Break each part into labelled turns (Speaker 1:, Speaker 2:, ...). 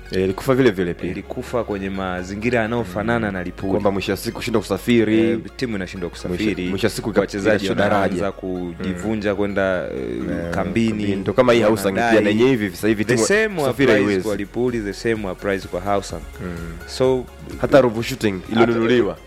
Speaker 1: Eh, ilikufa vile vile pia
Speaker 2: ilikufa kwenye mazingira yanayofanana na Lipuli
Speaker 1: kwamba mwisho wa siku kushinda kusafiri
Speaker 2: Eh, timu inashindwa kusafiri
Speaker 1: Mwisho- mwisho wa siku ika-
Speaker 2: wachezaji
Speaker 1: ikashuka daraja.
Speaker 2: wanaanza kujivunja kwenda eh, kambini
Speaker 1: ndo kama hii Hausa
Speaker 2: wanadai.
Speaker 1: pia na yenyewe hivi sasa hivi
Speaker 2: the
Speaker 1: timu
Speaker 2: same
Speaker 1: kusafiri
Speaker 2: applies
Speaker 1: haiwezi
Speaker 2: kwa Lipuli the same applies kwa Hausa so
Speaker 1: hata Ruvu Shooting iliyonunuliwa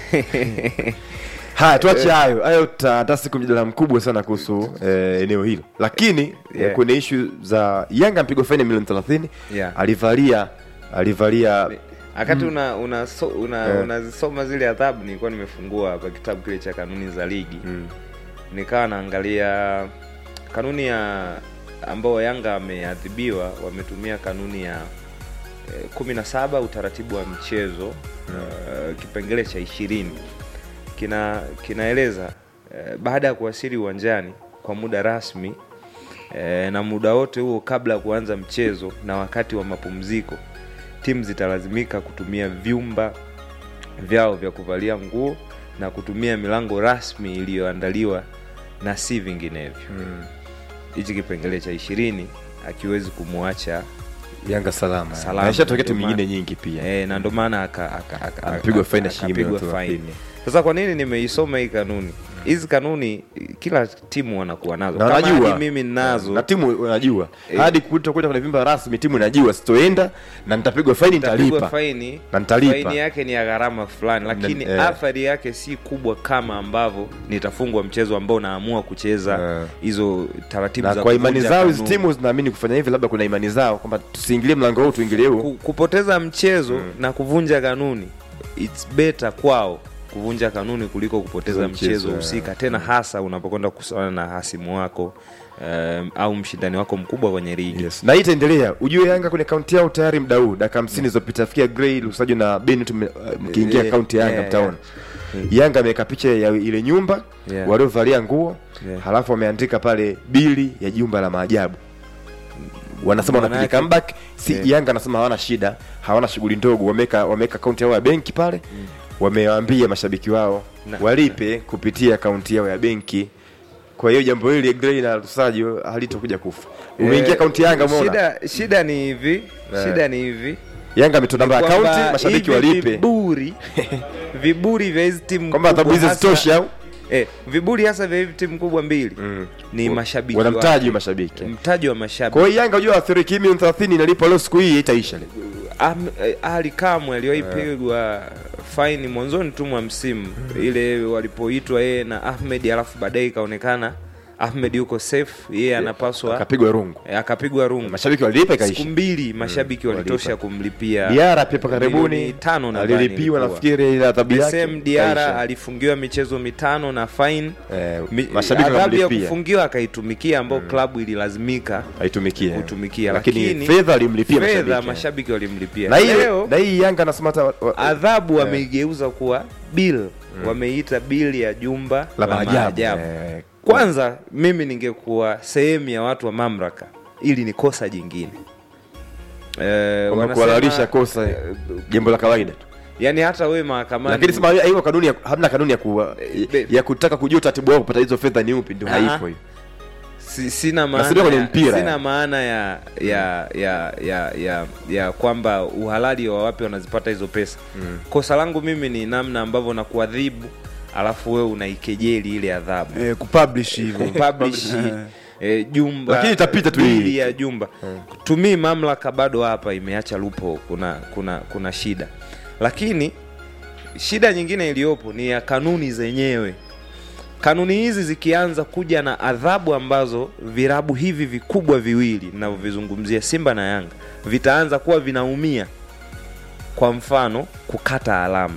Speaker 1: haya tuache hayo hayo ta- hata siku mjadala mkubwa sana kuhusu eh, eneo hilo lakini
Speaker 2: Yeah.
Speaker 1: eh, kwenye ishu za Yanga mpigwa faini ya milioni 30
Speaker 2: Yeah.
Speaker 1: alivalia alivalia
Speaker 2: wakati una unasoma una,
Speaker 1: Eh.
Speaker 2: unazisoma zile adhabu nilikuwa nimefungua hapa kitabu kile cha kanuni za ligi
Speaker 1: Mm.
Speaker 2: nikawa naangalia kanuni ya ambao Yanga wameadhibiwa wametumia kanuni ya eh, kumi na saba utaratibu wa mchezo eh, kipengele cha ishirini kina kinaeleza eh, baada ya kuwasili uwanjani kwa muda rasmi eh, na muda wote huo kabla ya kuanza mchezo na wakati wa mapumziko timu zitalazimika kutumia vyumba vyao vya kuvalia nguo na kutumia milango rasmi iliyoandaliwa na si vinginevyo hichi kipengele cha ishirini akiwezi kumwacha
Speaker 1: Yanga salama
Speaker 2: Salama.
Speaker 1: na ishatokea timu
Speaker 2: Ndio
Speaker 1: nyingine
Speaker 2: maana-
Speaker 1: nyingi pia
Speaker 2: e, na ndo maana aka- aka- aka-
Speaker 1: Amepigwa
Speaker 2: aka-
Speaker 1: faini ya shilingi
Speaker 2: akapigwa
Speaker 1: milioni
Speaker 2: faini.
Speaker 1: 30.
Speaker 2: sasa kwa nini nimeisoma hii kanuni hizi kanuni kila timu wanakuwa nazo
Speaker 1: na
Speaker 2: Kama
Speaker 1: wanajua
Speaker 2: hadi mimi ninazo
Speaker 1: na timu unajua
Speaker 2: Eh.
Speaker 1: hadi kutokwenda kwenye vimba rasmi timu inajua sitoenda na nitapigwa faini
Speaker 2: nitapigwa
Speaker 1: nitalipa
Speaker 2: faini
Speaker 1: Na nitalipa.
Speaker 2: faini yake ni ya gharama fulani lakini
Speaker 1: eh.
Speaker 2: athari yake si kubwa kama ambavyo nitafungwa mchezo ambao naamua kucheza
Speaker 1: Eh.
Speaker 2: hizo taratibu
Speaker 1: na
Speaker 2: za
Speaker 1: kwa imani
Speaker 2: kuvunja
Speaker 1: zao hizi
Speaker 2: kanuni.
Speaker 1: timu zinaamini kufanya hivi labda kuna imani zao kwamba tusiingilie mlango huu tuingilie huu
Speaker 2: Ku- kupoteza mchezo na kuvunja kanuni it's better kwao kuvunja kanuni kuliko kupoteza
Speaker 1: Za
Speaker 2: mchezo,
Speaker 1: mchezo,
Speaker 2: husika tena hasa unapokwenda kusana na hasimu wako um, au mshindani wako mkubwa kwenye ligi
Speaker 1: yes. na hii itaendelea ujue yanga kwenye kaunti yao tayari mda huu dakika hamsini zilizopita fikia grey lusajo na beni tu mkiingia
Speaker 2: Eh,
Speaker 1: kaunti ya yanga
Speaker 2: yeah,
Speaker 1: mtaona yanga ameweka picha ya ile nyumba
Speaker 2: Yeah.
Speaker 1: waliovalia nguo
Speaker 2: Yeah.
Speaker 1: halafu wameandika pale bili ya jumba la maajabu wanasema
Speaker 2: Maana
Speaker 1: wanapiga
Speaker 2: yake-
Speaker 1: comeback si
Speaker 2: Yeah.
Speaker 1: yanga anasema hawana shida hawana shughuli ndogo wameweka wameweka akaunti yao ya benki pale wamewaambia mashabiki wao
Speaker 2: Na-
Speaker 1: walipe kupitia akaunti yao ya benki kwa hiyo jambo hili grey na lusajo halitokuja kufa umeingia
Speaker 2: Eh,
Speaker 1: akaunti ya yanga umeona
Speaker 2: shida, shida ni hivi
Speaker 1: Eh.
Speaker 2: shida ni hivi
Speaker 1: yanga ametoa namba ya
Speaker 2: kwamba
Speaker 1: akaunti mashabiki
Speaker 2: hivi
Speaker 1: walipe
Speaker 2: viburi viburi vya hizi timu
Speaker 1: kwamba adhabu
Speaker 2: kubwa
Speaker 1: hizi
Speaker 2: hasa-
Speaker 1: zitoshi au
Speaker 2: eh, viburi hasa vya hizi timu kubwa mbili ni
Speaker 1: Wa-
Speaker 2: mashabiki
Speaker 1: wanamtaji
Speaker 2: wake.
Speaker 1: mashabiki
Speaker 2: mtaji wa mashabiki
Speaker 1: kwa hiyo yanga unajua athiriki milioni 30 inalipwa leo siku hii itaisha leo
Speaker 2: Am- eh, Ali Kamwe aliwahi pigwa faini mwanzoni tu mwa msimu ile walipoitwa yeye na Ahmed, alafu baadaye ikaonekana Ahmed yuko safe, yeye anapaswa
Speaker 1: akapigwa rungu
Speaker 2: eh, akapigwa rungu.
Speaker 1: mashabiki walilipa
Speaker 2: Siku
Speaker 1: ikaisha
Speaker 2: mbili mashabiki walitosha kumlipia
Speaker 1: diara pia pa karibuni
Speaker 2: milioni tano nadhani
Speaker 1: alilipiwa
Speaker 2: ilikuwa.
Speaker 1: nafikiri ile adhabu
Speaker 2: The
Speaker 1: yake
Speaker 2: same Diara
Speaker 1: ikaisha.
Speaker 2: alifungiwa michezo mitano na fine
Speaker 1: Eh,
Speaker 2: Mi-
Speaker 1: mashabiki
Speaker 2: adhabu ya
Speaker 1: wanamlipia
Speaker 2: kufungiwa akaitumikia ambao klabu ililazimika
Speaker 1: haitumikia
Speaker 2: kutumikia,
Speaker 1: lakini
Speaker 2: lakini
Speaker 1: fedha alimlipia
Speaker 2: fedha
Speaker 1: mashabiki
Speaker 2: mashabiki walimlipia
Speaker 1: na hii
Speaker 2: leo
Speaker 1: na hii yanga nasema hata wa- wa-
Speaker 2: adhabu wameigeuza kuwa bill wameita bill ya jumba
Speaker 1: la
Speaker 2: la
Speaker 1: maajabu
Speaker 2: maajabu
Speaker 1: Eh,
Speaker 2: kwanza mimi ningekuwa sehemu ya watu wa mamlaka ili ni kosa jingine Eh,
Speaker 1: kwamba
Speaker 2: wanasema-
Speaker 1: kuhalalisha kosa jambo la kawaida tu
Speaker 2: yani hata wewe mahakamani
Speaker 1: lakini sema hiyo kanuni ya, hamna kanuni ya, ku,
Speaker 2: be-
Speaker 1: ya kutaka kujua utaratibu wao kupata hizo fedha ni upi ndio
Speaker 2: Ah.
Speaker 1: haipo hiyo
Speaker 2: si, sina
Speaker 1: Nasikia
Speaker 2: maana
Speaker 1: kwenye
Speaker 2: ya,
Speaker 1: mpira,
Speaker 2: sina
Speaker 1: ya.
Speaker 2: maana ya ya ya ya ya, ya kwamba uhalali wa wapi wanazipata hizo pesa kosa langu mimi ni namna ambavyo nakuadhibu alafu wewe unaikejeli ile adhabu
Speaker 3: eh, kupublish hivyo
Speaker 2: publish eh, jumba
Speaker 1: Lakini itapita tu
Speaker 2: bili
Speaker 1: hii.
Speaker 2: ya jumba tumii mamlaka bado hapa imeacha lupo kuna kuna kuna shida lakini shida nyingine iliyopo ni ya kanuni zenyewe kanuni hizi zikianza kuja na adhabu ambazo virabu hivi vikubwa viwili ninavyovizungumzia simba na yanga vitaanza kuwa vinaumia kwa mfano kukata alama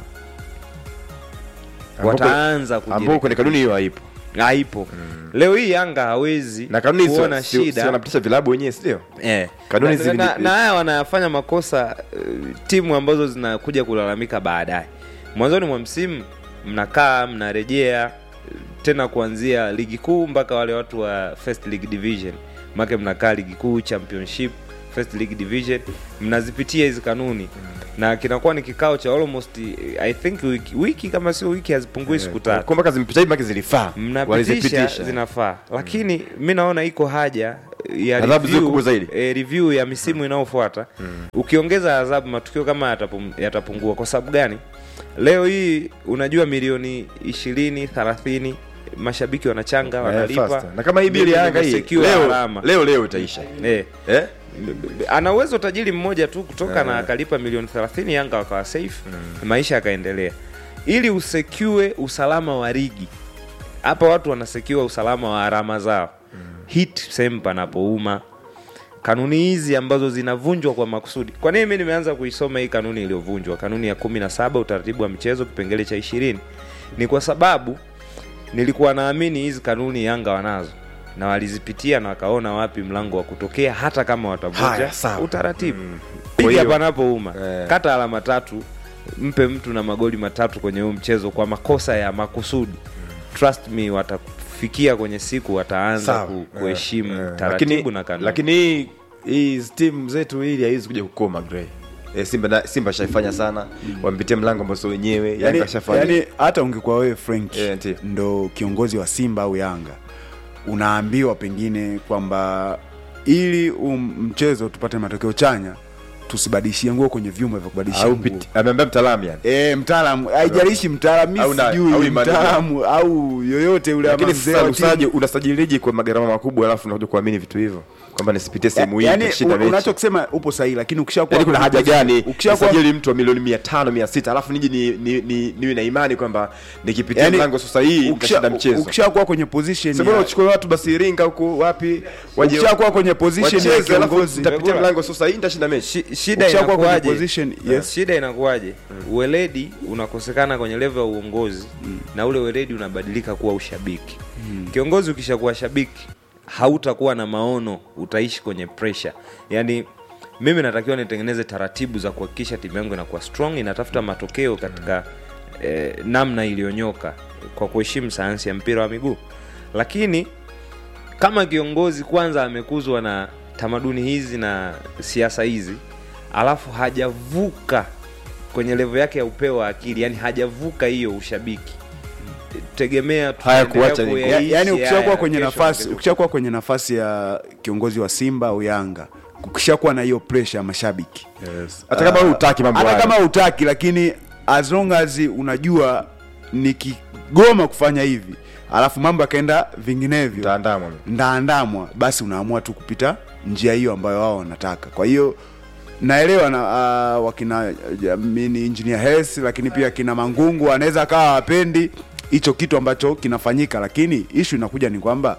Speaker 1: Ambapo-
Speaker 2: wataanza
Speaker 1: ambao
Speaker 2: kujirekebisha
Speaker 1: kwenye kanuni hiyo haipo
Speaker 2: haipo leo hii yanga hawezi
Speaker 1: na kanuni hizo
Speaker 2: kuona
Speaker 1: si- si
Speaker 2: shida
Speaker 1: wanapitisha vilabu wenyewe sio
Speaker 2: eh.
Speaker 1: Kanuni
Speaker 2: na,
Speaker 1: zili-
Speaker 2: na, na haya wanayafanya makosa uh, timu ambazo zinakuja kulalamika baadaye mwanzoni mwa msimu mnakaa mnarejea uh, tena kuanzia ligi kuu mpaka wale watu wa first league division make mnakaa ligi kuu championship first league division mnazipitia hizi kanuni na kinakuwa ni kikao cha almost i think wiki, wiki kama sio wiki hazipungui siku tatu
Speaker 1: kwamba kazi mpita hivi maki zilifaa
Speaker 2: mnapitisha
Speaker 1: walizipitisha
Speaker 2: zinafaa lakini mi naona iko haja ya
Speaker 1: Adhabu ziwe kubwa zaidi.
Speaker 2: e, review ya misimu inayofuata ukiongeza adhabu matukio kama yatapum, yatapungua kwa sababu gani leo hii unajua milioni ishirini thelathini mashabiki wanachanga
Speaker 1: Eh,
Speaker 2: wanalipa
Speaker 1: faster. na kama hii bili ya Yanga hii
Speaker 2: Imesecure
Speaker 1: leo
Speaker 2: alama.
Speaker 1: leo leo itaisha
Speaker 2: Eh.
Speaker 1: eh?
Speaker 2: ana uwezo tajiri mmoja tu kutoka na akalipa milioni 30 Yanga wakawa safe maisha yakaendelea. Ili usekue usalama wa ligi, hapa watu wanasekiwa usalama wa alama zao, hit sehemu panapouma. Kanuni hizi ambazo zinavunjwa kwa makusudi. Kwa nini mimi nimeanza kuisoma hii kanuni iliyovunjwa, kanuni ya 17 utaratibu wa michezo kipengele cha 20? Ni kwa sababu nilikuwa naamini hizi kanuni Yanga wanazo na walizipitia na wakaona wapi mlango wa kutokea, hata kama watavunja
Speaker 1: Haya, sawa.
Speaker 2: utaratibu.
Speaker 1: Kwa
Speaker 2: Piga
Speaker 1: hiyo-
Speaker 2: panapouma,
Speaker 1: Eh.
Speaker 2: kata alama tatu, mpe mtu na magoli matatu kwenye huu mchezo kwa makosa ya makusudi. Trust me, watafikia kwenye siku wataanza
Speaker 1: Sawa.
Speaker 2: ku,
Speaker 1: Eh,
Speaker 2: kuheshimu
Speaker 1: eh.
Speaker 2: taratibu
Speaker 1: Lakini-
Speaker 2: na kanuni.
Speaker 1: lakini hii hii timu zetu hili haiwezi kuja kukoma Gray. E, Simba na, Simba shaifanya sana wampitia mlango ambao sio wenyewe Yanga
Speaker 3: yani,
Speaker 1: shafanya
Speaker 3: yani hata ungekuwa wewe Frank
Speaker 1: Yeah, ndio.
Speaker 3: ndo kiongozi wa Simba au Yanga, unaambiwa pengine kwamba ili um, mchezo tupate matokeo chanya tusibadilishie nguo kwenye vyuma vya kubadilishia
Speaker 1: au
Speaker 3: nguo.
Speaker 1: piti- ameambia mtaalamu yani
Speaker 3: E, mtaalamu haijalishi mtaalamu
Speaker 1: Au
Speaker 3: mi
Speaker 1: na- au
Speaker 3: sijui
Speaker 1: imani.
Speaker 3: mtaalamu au yoyote yule ama
Speaker 1: lakini
Speaker 3: mzee
Speaker 1: sasa
Speaker 3: wa
Speaker 1: usaji
Speaker 3: timu.
Speaker 1: unasajiliji kwa magarama makubwa alafu unakuja kuamini vitu hivyo kwamba nisipitie sehemu hii
Speaker 3: yani,
Speaker 1: nitashinda mechi
Speaker 3: unachokisema upo sahihi, lakini ukishakuwa
Speaker 1: Yaani kuna haja gani
Speaker 3: ukishakuwa
Speaker 1: nisajili mtu wa milioni mia tano mia sita alafu niji ni, ni, ni, niwe na imani kwamba nikipitia
Speaker 3: yani,
Speaker 1: mlango sasa hii nitashinda mchezo
Speaker 3: ukishakuwa kwenye position
Speaker 1: Sasa bora
Speaker 3: ya-
Speaker 1: uchukue watu basi Iringa huko wapi waje
Speaker 3: ukishakuwa kwenye position ya
Speaker 1: wacheze, alafu
Speaker 3: kiongozi
Speaker 1: nitapitia
Speaker 2: Bora.
Speaker 1: mlango sasa hii nitashinda mechi
Speaker 2: Shi- shida
Speaker 3: Ukishakuwa kwenye
Speaker 2: inakuwaje?
Speaker 3: position, yes.
Speaker 2: Shida inakuwaje? Uweledi unakosekana kwenye level ya uongozi na ule weledi unabadilika kuwa ushabiki. Kiongozi ukishakuwa shabiki hautakuwa na maono, utaishi kwenye pressure. Yaani mimi natakiwa nitengeneze taratibu za kuhakikisha timu yangu inakuwa strong, inatafuta matokeo katika eh, namna iliyonyoka kwa kuheshimu sayansi ya mpira wa miguu. Lakini kama kiongozi kwanza amekuzwa na tamaduni hizi na siasa hizi alafu hajavuka kwenye levo yake ya upeo wa akili yani hajavuka hiyo ushabiki tegemea
Speaker 1: Haya
Speaker 2: tutaendelea
Speaker 1: kuacha ni-
Speaker 3: Ya-
Speaker 2: kuyaishi
Speaker 3: yaani ukishakuwa
Speaker 2: haya
Speaker 3: kwenye
Speaker 2: kesho
Speaker 3: nafasi
Speaker 2: kesho.
Speaker 3: ukishakuwa kwenye nafasi ya kiongozi wa Simba au Yanga, ukishakuwa na hiyo pressure ya mashabiki
Speaker 1: hata kama
Speaker 3: Ah,
Speaker 1: wewe hutaki mambo
Speaker 3: hata
Speaker 1: hayo.
Speaker 3: kama hutaki, lakini as long as unajua nikigoma kufanya hivi alafu mambo yakaenda vinginevyo
Speaker 1: Utaandamwa.
Speaker 3: ndaandamwa, basi unaamua tu kupita njia hiyo ambayo wao wanataka. Kwa hiyo naelewa na uh, wakina uh, mini engineer Hersi, lakini pia kina Mangungu anaweza akawa hawapendi hicho kitu ambacho kinafanyika, lakini ishu inakuja ni kwamba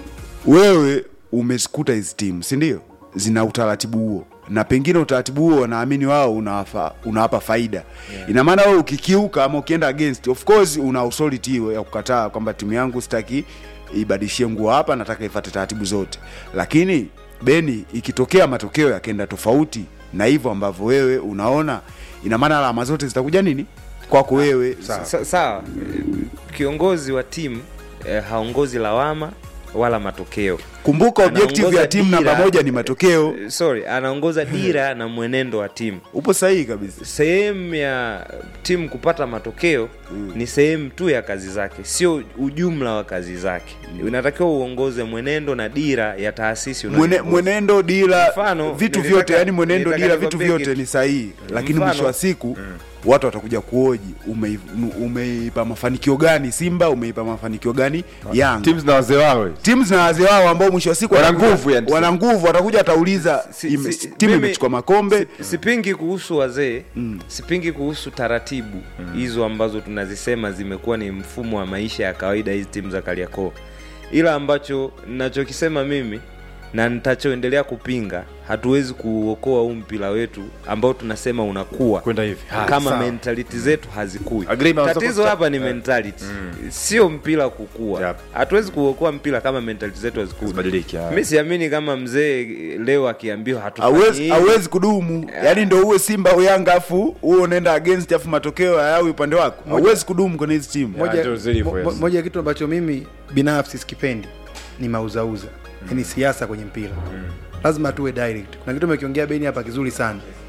Speaker 3: wewe umezikuta hizi timu si ndio zina utaratibu huo na pengine utaratibu huo wanaamini wao unawapa, unawapa faida yeah. ina maana wewe ukikiuka ama ukienda against of course una authority hiyo ya kukataa kwamba timu yangu sitaki ibadilishie nguo hapa nataka ifuate taratibu zote lakini beni ikitokea matokeo yakaenda tofauti na hivyo ambavyo wewe unaona ina maana alama zote zitakuja nini kwako wewe
Speaker 2: Sa- sawa kiongozi wa timu eh, haongozi lawama wala matokeo
Speaker 3: kumbuka objective
Speaker 2: Anaongoza
Speaker 3: ya timu namba
Speaker 2: dira.
Speaker 3: moja ni matokeo
Speaker 2: Eh, sorry anaongoza dira na mwenendo wa timu
Speaker 3: upo sahihi kabisa
Speaker 2: sehemu ya timu kupata matokeo mm. ni sehemu tu ya kazi zake sio ujumla wa kazi zake mm. unatakiwa uongoze mwenendo na dira ya taasisi
Speaker 3: Mwene,
Speaker 2: unayoongoza.
Speaker 3: mwenendo dila
Speaker 2: Mfano,
Speaker 3: vitu
Speaker 2: nilitaka-
Speaker 3: vyote yani mwenendo
Speaker 2: nilitaka
Speaker 3: dila vitu
Speaker 2: nikwambie
Speaker 3: vyote
Speaker 2: kitu.
Speaker 3: ni sahihi lakini
Speaker 2: Mfano-
Speaker 3: mwisho wa siku watu watakuja kuoji umei- umeipa mafanikio gani simba umeipa mafanikio gani yanga
Speaker 1: timu zina wazee wao
Speaker 3: timu zina wazee wao ambao mwisho wa siku
Speaker 1: Wana
Speaker 3: watakuja-
Speaker 1: nguvu yani.
Speaker 3: wana nguvu watakuja watauliza
Speaker 2: Si-
Speaker 3: ime-
Speaker 2: si-
Speaker 3: timu
Speaker 2: mimi-
Speaker 3: imechukua makombe
Speaker 2: si- sipingi kuhusu wazee sipingi kuhusu taratibu hizo ambazo tunazisema zimekuwa ni mfumo wa maisha ya kawaida hizi timu za kariakoo ila ambacho nachokisema mimi na nitachoendelea kupinga hatuwezi kuuokoa huu mpira wetu ambao tunasema unakuwa
Speaker 1: kwenda hivi Haya,
Speaker 2: kama
Speaker 1: sawa.
Speaker 2: mentality zetu hazikui
Speaker 1: Agree, maweza
Speaker 2: tatizo
Speaker 1: kusta-
Speaker 2: hapa ni
Speaker 1: eh.
Speaker 2: mentality sio mpira kukua
Speaker 1: Yep.
Speaker 2: hatuwezi kuokoa mpira kama mentality zetu hazikui
Speaker 1: Zibadilike, haya.
Speaker 2: mi siamini kama mzee leo akiambiwa hatufanyi
Speaker 3: hauwezi
Speaker 2: hivi.
Speaker 3: hauwezi kudumu yani ndo uwe simba au yanga afu uwe unaenda against afu matokeo hayawi upande wako hauwezi kudumu kwenye hizi timu
Speaker 1: Yeah,
Speaker 4: moja,
Speaker 1: ndio zilivyo,
Speaker 4: mo-
Speaker 1: yes.
Speaker 4: mo- moja ya kitu ambacho mimi binafsi sikipendi ni mauzauza mm. ni siasa kwenye mpira lazima tuwe direct kuna kitu umekiongea beni hapa kizuri sana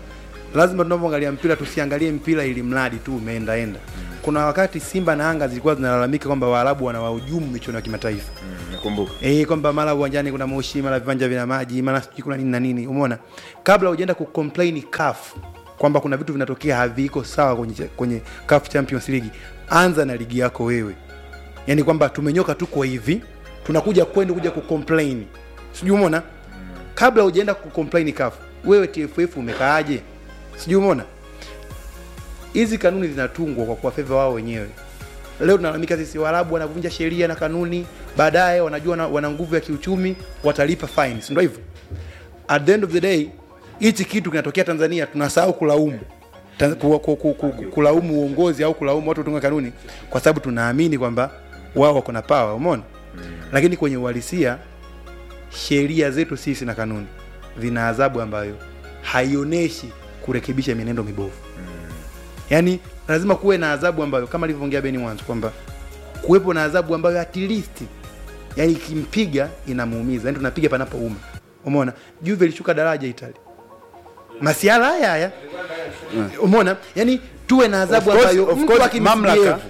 Speaker 4: lazima tunapoangalia mpira tusiangalie mpira ili mradi tu umeendaenda kuna wakati simba na anga zilikuwa zinalalamika kwamba waarabu wanawahujumu michuano ya kimataifa
Speaker 1: nakumbuka
Speaker 4: Eh, kwamba mara uwanjani kuna moshi, mara viwanja vina maji, mara sijui kuna nini na nini. Umeona, kabla hujaenda kucomplain CAF kwamba kuna vitu vinatokea haviko sawa kwenye, kwenye CAF Champions League, anza na ligi yako wewe. Yani kwamba tumenyoka tuko hivi, tunakuja kwenda kuja kucomplain, sijui umeona. Kabla hujaenda kucomplain CAF, wewe TFF umekaaje? Sijui umeona. Hizi kanuni zinatungwa kwa kuwafeva wao wenyewe leo tunalalamika sisi waarabu wanavunja sheria na kanuni baadaye wanajua wana, wana nguvu ya kiuchumi watalipa fines ndio hivyo at the end of the day hichi kitu kinatokea tanzania tunasahau kulaumu Ta- ku, ku, ku, ku, kulaumu uongozi au kulaumu watu kutunga kanuni kwa sababu tunaamini kwamba wao wako na pawa umeona lakini kwenye uhalisia sheria zetu sisi na kanuni zina adhabu ambayo haionyeshi kurekebisha mienendo mibovu yaani lazima kuwe na adhabu ambayo kama alivyoongea beni mwanzo kwamba kuwepo na adhabu ambayo at least yani ikimpiga inamuumiza yani tunapiga panapouma umeona juve ilishuka daraja itali masiala haya haya umeona yani tuwe na adhabu
Speaker 3: Of course-
Speaker 4: ambayo
Speaker 3: of
Speaker 4: mtu
Speaker 3: course,
Speaker 4: akimsbehave
Speaker 3: mamlaka-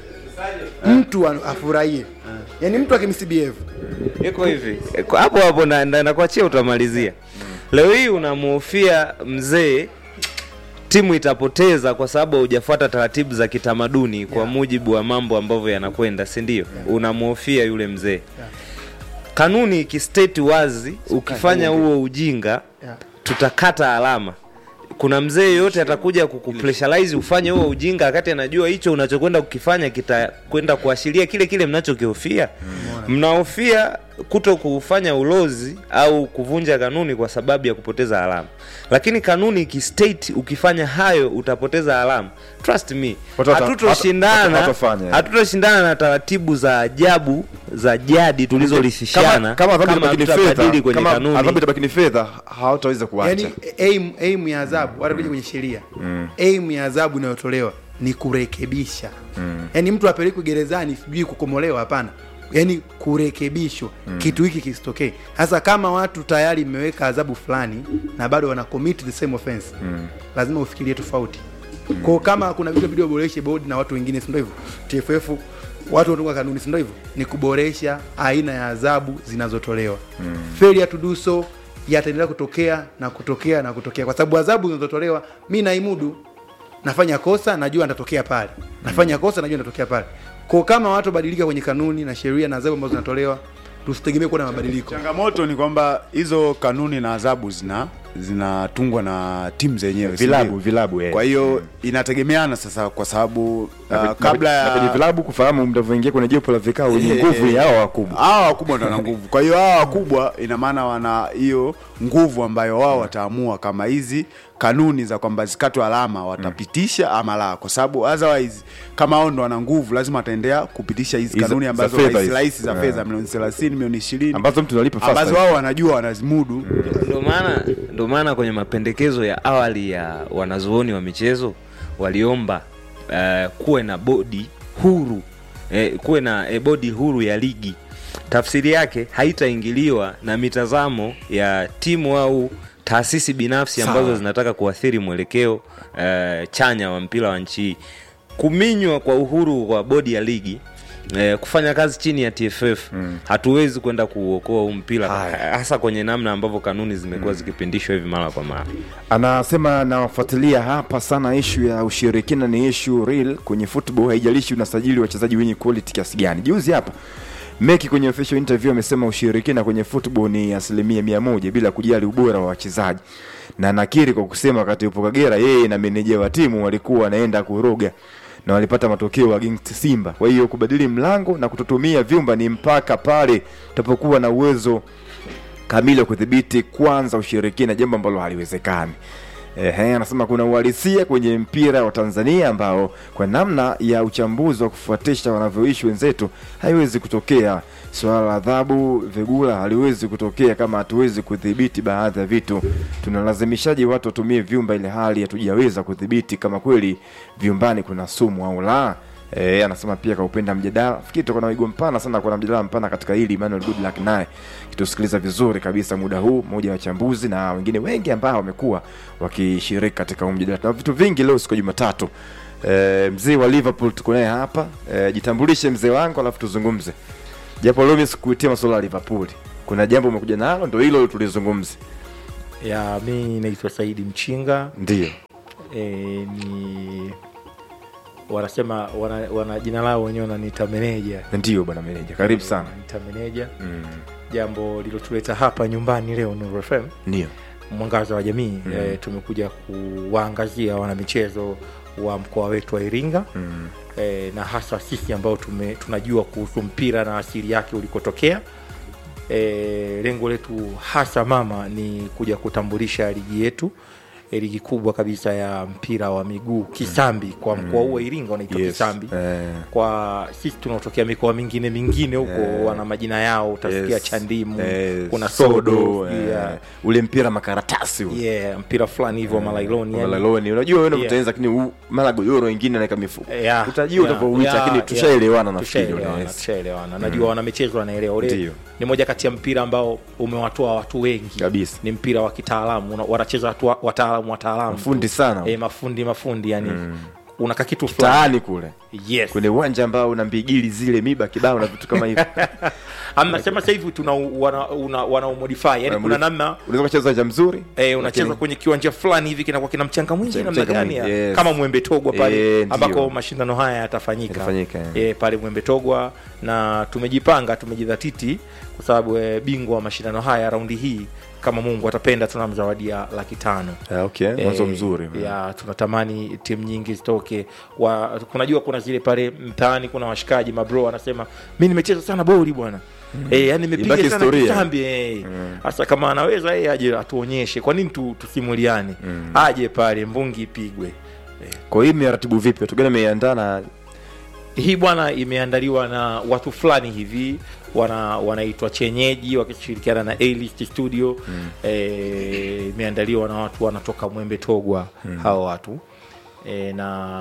Speaker 4: mtu a- afurahie yani mtu akimsbehave
Speaker 2: iko hivi Eh, kwa- hapo hapo na- na- nakuachia utamalizia leo hii unamhofia mzee timu itapoteza kwa sababu haujafuata taratibu za kitamaduni kwa mujibu wa mambo ambavyo yanakwenda si ndio unamhofia yule mzee kanuni ikisteti wazi ukifanya huo ujinga
Speaker 4: Yeah.
Speaker 2: tutakata alama kuna mzee yoyote atakuja kukupressurize ufanye huo ujinga wakati anajua hicho unachokwenda kukifanya kitakwenda kuashiria kile kile mnachokihofia mnahofia kuto kufanya ulozi au kuvunja kanuni kwa sababu ya kupoteza alama lakini kanuni ikistate ukifanya hayo utapoteza alama trust me
Speaker 1: Watu wata-
Speaker 2: hatutoshindana
Speaker 1: watu- watafanya.
Speaker 2: hatutoshindana na taratibu za ajabu za jadi tulizorithishana
Speaker 1: kama adhabu itabaki ni
Speaker 2: hatutabadili
Speaker 1: fedha
Speaker 2: kwenye
Speaker 1: kama
Speaker 2: kanuni
Speaker 1: adhabu itabaki ni fedha hawataweza kuacha
Speaker 4: yani aim, aim ya adhabu hata kuja kwenye sheria aim ya adhabu inayotolewa ni kurekebisha yani mtu apelekwe gerezani sijui kukomolewa hapana yani kurekebishwa kitu hiki kisitokee sasa kama watu tayari mmeweka adhabu fulani na bado wana commit the same offense lazima ufikirie tofauti kwao kama kuna vitu video boreshe bodi na watu wengine sindo hivyo tff watu watunga kanuni sindo hivyo ni kuboresha aina ya adhabu zinazotolewa mm. failure to do so yataendelea kutokea na kutokea na kutokea kwa sababu adhabu zinazotolewa mi naimudu nafanya kosa najua nitatokea pale nafanya kosa najua nitatokea pale ko kama watu wabadilika kwenye kanuni na sheria na adhabu ambazo zinatolewa tusitegemee kuwa na mabadiliko
Speaker 3: changamoto ni kwamba hizo kanuni na adhabu zina zinatungwa na timu zenyewe si
Speaker 1: Vilabu,
Speaker 3: ndio?
Speaker 1: vilabu, eh.
Speaker 3: kwa hiyo inategemeana sasa kwa sababu
Speaker 1: Na-
Speaker 3: uh,
Speaker 1: na-
Speaker 3: kabla
Speaker 1: na kwenye
Speaker 3: ya
Speaker 1: vilabu kufahamu mtavyoingia kwenye jopo la vikao wenye nguvu ni hao wakubwa
Speaker 3: hawa wakubwa ndo wana nguvu kwa hiyo hawa wakubwa ina maana wana hiyo nguvu ambayo wao wataamua kama hizi kanuni za kwamba zikatwe alama watapitisha ama la kwa sababu otherwise kama hao ndo wana nguvu lazima wataendea kupitisha hizi
Speaker 1: Hizo-
Speaker 3: kanuni
Speaker 1: za
Speaker 3: ambazo
Speaker 1: fedha
Speaker 3: rahisi
Speaker 1: hizi.
Speaker 3: rahisi za
Speaker 1: Yeah.
Speaker 3: fedha milioni 30 milioni 20
Speaker 1: ambazo mtu analipa fast
Speaker 3: ambazo wao wanajua wanazimudu
Speaker 2: ndo maana ndo maana kwenye mapendekezo ya awali ya wanazuoni wa michezo waliomba uh, kuwe na bodi huru eh, kuwe na eh, bodi huru ya ligi tafsiri yake haitaingiliwa na mitazamo ya timu au taasisi binafsi ambazo
Speaker 3: Sawa.
Speaker 2: zinataka kuathiri mwelekeo uh, chanya wa mpira wa nchi hii kuminywa kwa uhuru wa bodi ya ligi Eh, kufanya kazi chini ya TFF mm. hatuwezi kwenda kuuokoa huu mpira
Speaker 1: Haya.
Speaker 2: hasa kwenye namna ambavyo kanuni zimekuwa zikipindishwa hivi mara kwa mara
Speaker 1: anasema nawafuatilia hapa sana ishu ya ushirikina ni ishu real kwenye football haijalishi unasajili wachezaji wenye quality kiasi gani juzi hapa meki kwenye official interview amesema ushirikina kwenye football ni asilimia mia moja bila kujali ubora wa wachezaji na nakiri kwa kusema wakati upo kagera yeye na meneja wa timu walikuwa wanaenda kuroga na walipata matokeo against simba kwa hiyo kubadili mlango na kutotumia vyumba ni mpaka pale tutapokuwa na uwezo kamili wa kudhibiti kwanza ushirikina, jambo ambalo haliwezekani. Ehe, anasema kuna uhalisia kwenye mpira wa Tanzania ambao kwa namna ya uchambuzi wa kufuatisha wanavyoishi wenzetu haiwezi kutokea. Swala la adhabu vigula haliwezi kutokea kama hatuwezi kudhibiti baadhi ya vitu. Tunalazimishaji watu watumie vyumba ile hali hatujaweza kudhibiti kama kweli vyumbani kuna sumu au la. E, anasema pia kaupenda mjadala fikiri tuko na wigo mpana sana kuna mjadala mpana katika hili Emmanuel Goodluck naye kitusikiliza vizuri kabisa muda huu mmoja wa wachambuzi na wengine wengi ambao wamekuwa wakishiriki katika huu mjadala tuna vitu vingi leo siku ya Jumatatu e, mzee wa Liverpool tuko naye hapa e, jitambulishe mzee wangu alafu tuzungumze japo leo mimi sikuitia masuala ya Liverpool kuna jambo umekuja nalo ndio hilo tulizungumze
Speaker 5: ya mi naitwa Saidi Mchinga
Speaker 1: ndio
Speaker 5: e, ni wanasema wana, wana jina lao wenyewe wananiita meneja
Speaker 1: ndio bwana meneja karibu sana
Speaker 5: Wananiita meneja
Speaker 1: mm.
Speaker 5: jambo lilotuleta hapa nyumbani leo Nuru FM
Speaker 1: ndio
Speaker 5: mwangaza wa jamii mm. e, tumekuja kuwaangazia wanamichezo wa mkoa wetu wa Iringa
Speaker 1: mm.
Speaker 5: e, na hasa sisi ambao tume, tunajua kuhusu mpira na asili yake ulikotokea e, lengo letu hasa mama ni kuja kutambulisha ligi yetu e, ligi kubwa kabisa ya mpira wa miguu kisambi kwa mkoa huu wa Iringa unaitwa
Speaker 1: Yes.
Speaker 5: kisambi
Speaker 1: Eh.
Speaker 5: kwa sisi tunaotokea mikoa mingine mingine huko
Speaker 1: Eh.
Speaker 5: wana majina yao utasikia
Speaker 1: Yes.
Speaker 5: chandimu
Speaker 1: Eh,
Speaker 5: kuna sodo,
Speaker 1: eh,
Speaker 5: yeah.
Speaker 1: ule mpira makaratasi ule
Speaker 5: yeah, mpira fulani hivyo malailoni yani.
Speaker 1: malaloni unajua wewe
Speaker 5: Yeah.
Speaker 1: unatengeneza lakini huu- mara godoro wengine naweka mifuko
Speaker 5: Yeah,
Speaker 1: utajua
Speaker 5: yeah,
Speaker 1: utavyoita
Speaker 5: yeah,
Speaker 1: lakini
Speaker 5: yeah.
Speaker 1: tushaelewana nafikiri
Speaker 5: Tushaelewana,
Speaker 1: unaweza.
Speaker 5: tushaelewana najua wanamichezo wanaelewa ule
Speaker 1: Ndio.
Speaker 5: ni moja kati ya mpira ambao umewatoa watu wengi
Speaker 1: Kabisa.
Speaker 5: ni mpira wa kitaalamu una- wanacheza watu wa- wataalamu wataalamu
Speaker 1: fundi sana
Speaker 5: e, mafundi mafundi yani unaka kitu fulani
Speaker 1: taani kule
Speaker 5: yes
Speaker 1: kwenye uwanja ambao una mbigili zile miba kibao na vitu kama hivyo
Speaker 5: amnasema sasa hivi tuna wana, una, wana umodify yani kuna namna
Speaker 1: unaweza kucheza uwanja mzuri
Speaker 5: Eh, unacheza
Speaker 1: lakini-
Speaker 5: kwenye kiwanja fulani hivi kinakuwa kina mchanga mwingi
Speaker 1: Mchanga
Speaker 5: namna gani
Speaker 1: mwingi,
Speaker 5: ya-
Speaker 1: yes.
Speaker 5: kama mwembe togwa pale
Speaker 1: Eh, ndio.
Speaker 5: ambako mashindano haya yatafanyika
Speaker 1: Yatafanyika, eh.
Speaker 5: eh, pale mwembe togwa na tumejipanga tumejidhatiti kwa sababu eh, bingwa wa mashindano haya raundi hii kama mungu atapenda tunamzawadia laki tano
Speaker 1: Ah, okay mwanzo
Speaker 5: Eh,
Speaker 1: mzuri
Speaker 5: ya tunatamani timu nyingi zitoke wa kunajua kuna zile pale mtaani kuna washikaji mabro anasema mi nimecheza sana boli bwana Eh, yani
Speaker 1: Ibaki
Speaker 5: nimepiga sana
Speaker 1: historia.
Speaker 5: kisambi eh. Sasa kama anaweza yeye aje atuonyeshe kwa nini tu, tusimuliane aje pale mbungi ipigwe
Speaker 1: kwa hiyo imeratibu vipi watu gani ameiandaa na
Speaker 5: hii bwana imeandaliwa na watu fulani hivi wana wanaitwa chenyeji wakishirikiana na A-List studio mm. e, imeandaliwa na watu wanatoka mwembe togwa mm. hao watu e,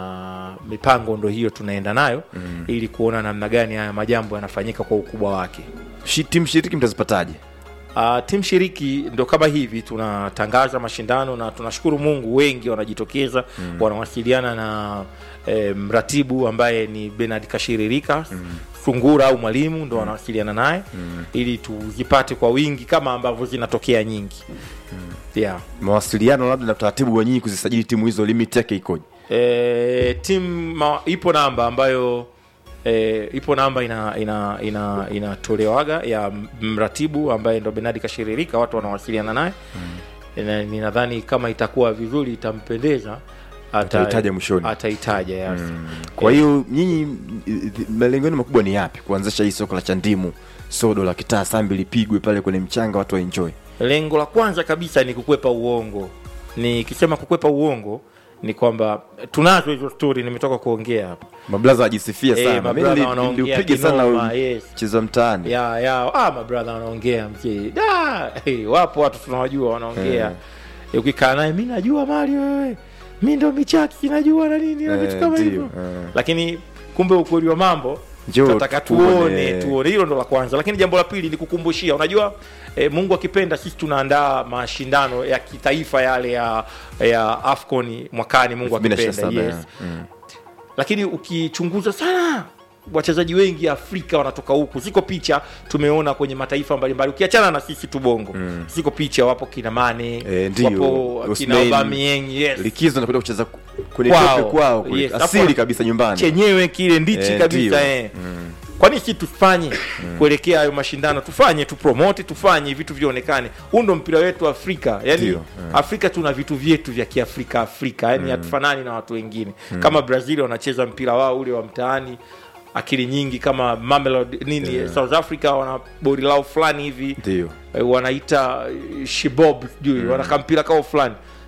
Speaker 5: na mipango ndo hiyo tunaenda nayo mm. ili kuona namna gani haya majambo yanafanyika kwa ukubwa wake
Speaker 1: Shi- timu shiriki mtazipataje
Speaker 5: Uh, timu shiriki ndo kama hivi tunatangaza mashindano na tunashukuru Mungu wengi wanajitokeza mm. wanawasiliana na eh, mratibu ambaye ni Bernard Kashiririka mm. Sungura au mwalimu ndo wanawasiliana naye mm. ili tuzipate kwa wingi kama ambavyo zinatokea nyingi mm. yeah.
Speaker 1: mawasiliano labda na utaratibu wa nyinyi kuzisajili timu hizo limit yake ikoje
Speaker 5: e, timu ma- ipo namba ambayo e, ipo namba ina ina ina inatolewaga ya mratibu ambaye ndo Benadi Kashiririka, watu wanawasiliana naye mm. ninadhani kama itakuwa vizuri itampendeza ata-
Speaker 1: Ataitaja mwishoni.
Speaker 5: ataitaja yes.
Speaker 1: kwa hiyo nyinyi i- i- malengo yenu makubwa ni yapi kuanzisha hii soko la chandimu sodo la kitaa sambi lipigwe pale kwenye mchanga watu waenjoy
Speaker 5: lengo la kwanza kabisa ni kukwepa uongo nikisema kukwepa uongo ni kwamba tunazo hizo stori nimetoka kuongea hapa
Speaker 1: mablaza wajisifia
Speaker 5: Eh,
Speaker 1: sana
Speaker 5: mablaza
Speaker 1: Mimi nili-
Speaker 5: wanaongea
Speaker 1: niliupige
Speaker 5: kinoma,
Speaker 1: sana
Speaker 5: yes.
Speaker 1: mchezo mtaani
Speaker 5: ya ya ah, mabradha wanaongea mzee da hey, wapo watu tunawajua wanaongea Eh, ukikaa naye mi najua mali wewe mi ndo michaki najua na nini na
Speaker 1: Eh,
Speaker 5: vitu kama
Speaker 1: ndio,
Speaker 5: hivyo
Speaker 1: eh.
Speaker 5: lakini kumbe ukweli wa mambo
Speaker 1: Njoo
Speaker 5: tunataka
Speaker 1: tuone.
Speaker 5: tuone tuone hilo ndo la kwanza lakini jambo la pili ni kukumbushia unajua eh, mungu akipenda sisi tunaandaa mashindano ya kitaifa yale ya ya afcon mwakani mungu akipenda
Speaker 1: 2027,
Speaker 5: yes
Speaker 1: mm.
Speaker 5: lakini ukichunguza sana wachezaji wengi afrika wanatoka huku ziko picha tumeona kwenye mataifa mbalimbali ukiachana na sisi tu bongo mm. ziko picha wapo kina mane
Speaker 1: Eh, ndio.
Speaker 5: wapo kina
Speaker 1: Osimhen.
Speaker 5: Aubameyang, yes
Speaker 1: likizo nakuja kucheza ku- kwenye
Speaker 5: Kwao.
Speaker 1: tope kwao kule.
Speaker 5: Yes,
Speaker 1: asili
Speaker 5: hapo-
Speaker 1: kabisa nyumbani
Speaker 5: chenyewe kile ndichi
Speaker 1: Eh,
Speaker 5: kabisa
Speaker 1: ndio.
Speaker 5: eh. kwani si tufanye kuelekea hayo mashindano tufanye tupromote tufanye vitu vionekane huu ndo mpira wetu afrika yani
Speaker 1: Ndio,
Speaker 5: afrika tuna vitu vyetu vya kiafrika afrika yani hatufanani na watu wengine kama brazil wanacheza mpira wao ule wa mtaani akili nyingi kama Mamelodi, nini south africa wana bori lao fulani hivi
Speaker 1: ndio
Speaker 5: eh, wanaita eh, shibob sijui wanaka mpira kao fulani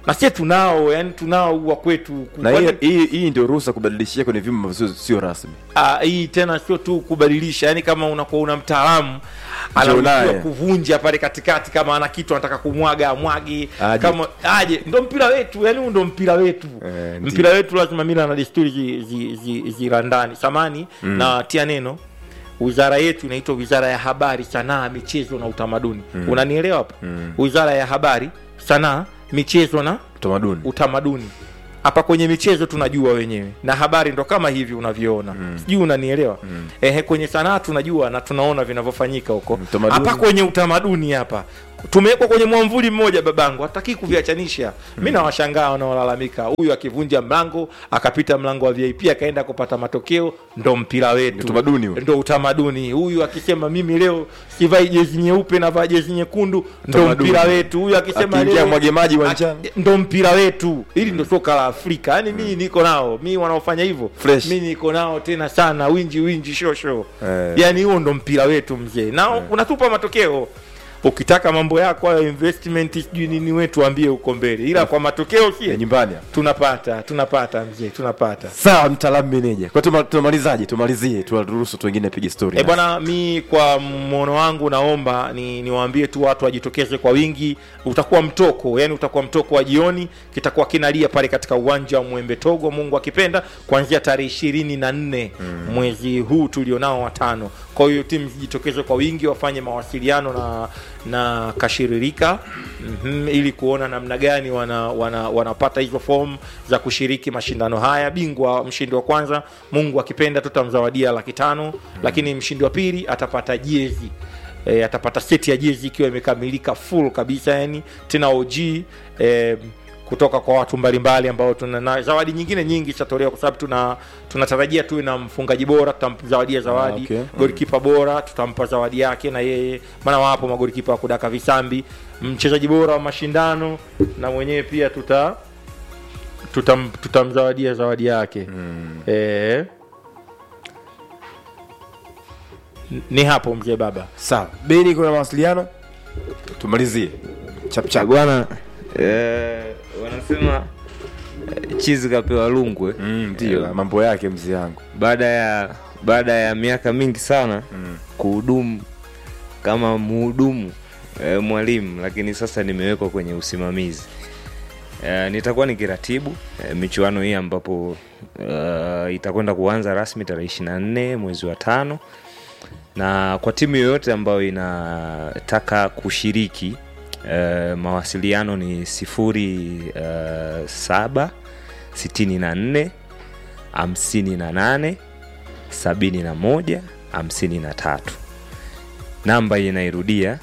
Speaker 5: na sie tunao yani tunao wa kwetu
Speaker 1: na
Speaker 5: Kwani-
Speaker 1: hii- hii hii ndio ruhusa kubadilishia kwenye vyuma ambavyo sio- sio rasmi
Speaker 5: Ah, hii tena sio tu kubadilisha yani kama unakuwa una mtaalamu anaruhusiwa
Speaker 1: naye.
Speaker 5: kuvunja pale katikati kama ana kitu anataka kumwaga amwagi
Speaker 1: Aje.
Speaker 5: kama aje ndo mpira wetu yani huu ndo mpira wetu
Speaker 1: Eh, ndiyo.
Speaker 5: mpira wetu lazima mila na desturi zirandani zi, zi, zirandani. samani na tia neno wizara yetu inaitwa wizara ya habari sanaa michezo na utamaduni unanielewa hapo wizara ya habari sanaa michezo na
Speaker 1: utamaduni
Speaker 5: utamaduni hapa kwenye michezo tunajua wenyewe na habari ndo kama hivi unavyoona mm. sijui unanielewa mm. Ehe, kwenye sanaa tunajua na tunaona vinavyofanyika huko
Speaker 1: Utamaduni.
Speaker 5: hapa kwenye utamaduni hapa tumewekwa kwenye mwamvuli mmoja babangu hataki kuviachanisha mi nawashangaa wanaolalamika huyu akivunja mlango akapita mlango wa vip akaenda kupata matokeo ndo mpira wetu
Speaker 1: Utamaduni huo.
Speaker 5: ndo utamaduni huyu akisema mimi leo sivai jezi nyeupe navaa jezi nyekundu ndo
Speaker 1: Utamaduni.
Speaker 5: mpira wetu huyu akisema
Speaker 1: Akiingia
Speaker 5: leo
Speaker 1: mwage maji uwanjani.
Speaker 5: Ak- ndo mpira wetu hili ndo soka la afrika yaani mii niko nao mi wanaofanya hivyo
Speaker 1: Fresh.
Speaker 5: mi niko nao tena sana winji winji shosho
Speaker 1: Eh.
Speaker 5: yaani huo ndo mpira wetu mzee na unatupa matokeo ukitaka mambo yako hayo investment sijui nini wetu ambie huko mbele ila kwa matokeo
Speaker 1: ya
Speaker 5: sie
Speaker 1: nyumbani hapa.
Speaker 5: tunapata tunapata mzee tunapata
Speaker 1: sawa mtaalamu meneja kwa tuma- tunamalizaje tumalizie tuwaruhusu tu wengine pige story
Speaker 5: E bwana, mi kwa mwono wangu naomba ni niwaambie tu watu wajitokeze kwa wingi. Utakuwa mtoko, yani utakuwa mtoko wa jioni, kitakuwa kinalia pale katika uwanja wa Mwembe Togo, Mungu akipenda, kuanzia tarehe ishirini na nne mwezi huu tulionao watano. Kwa hiyo timu zijitokeze kwa wingi, wafanye mawasiliano na na kashiririka mm ili kuona namna gani wana, wana, wanapata hizo fomu za kushiriki mashindano haya. Bingwa mshindi wa kwanza, Mungu akipenda, tutamzawadia laki tano lakini mshindi wa pili atapata jezi e, atapata seti ya jezi ikiwa imekamilika full kabisa, yani tena OG e, kutoka kwa watu mbalimbali ambao tuna na zawadi nyingine nyingi zitatolewa kwa sababu tuna tunatarajia tuwe na mfungaji bora, tutamzawadia zawadi
Speaker 1: Ah, okay.
Speaker 5: golikipa bora tutampa zawadi yake na yeye, maana wapo magolikipa wa kudaka visambi. Mchezaji bora wa mashindano na mwenyewe pia tuta tutam, tutamzawadia zawadi yake mm. e, ni hapo mzee baba.
Speaker 1: sawa beni kuna mawasiliano tumalizie chapchap
Speaker 2: bwana eh, wanasema eh, chizi kapewa lungwe
Speaker 1: ndio mambo yake mzee yangu
Speaker 2: baada ya baada ya miaka mingi sana mm. kuhudumu kama mhudumu e, mwalimu lakini sasa nimewekwa kwenye usimamizi e, nitakuwa nikiratibu e, michuano hii ambapo uh, itakwenda kuanza rasmi tarehe ishiri na nne mwezi wa tano na kwa timu yoyote ambayo inataka kushiriki uh, mawasiliano ni sifuri uh, saba sitini na nne hamsini na nane sabini na moja hamsini na tatu namba hii inairudia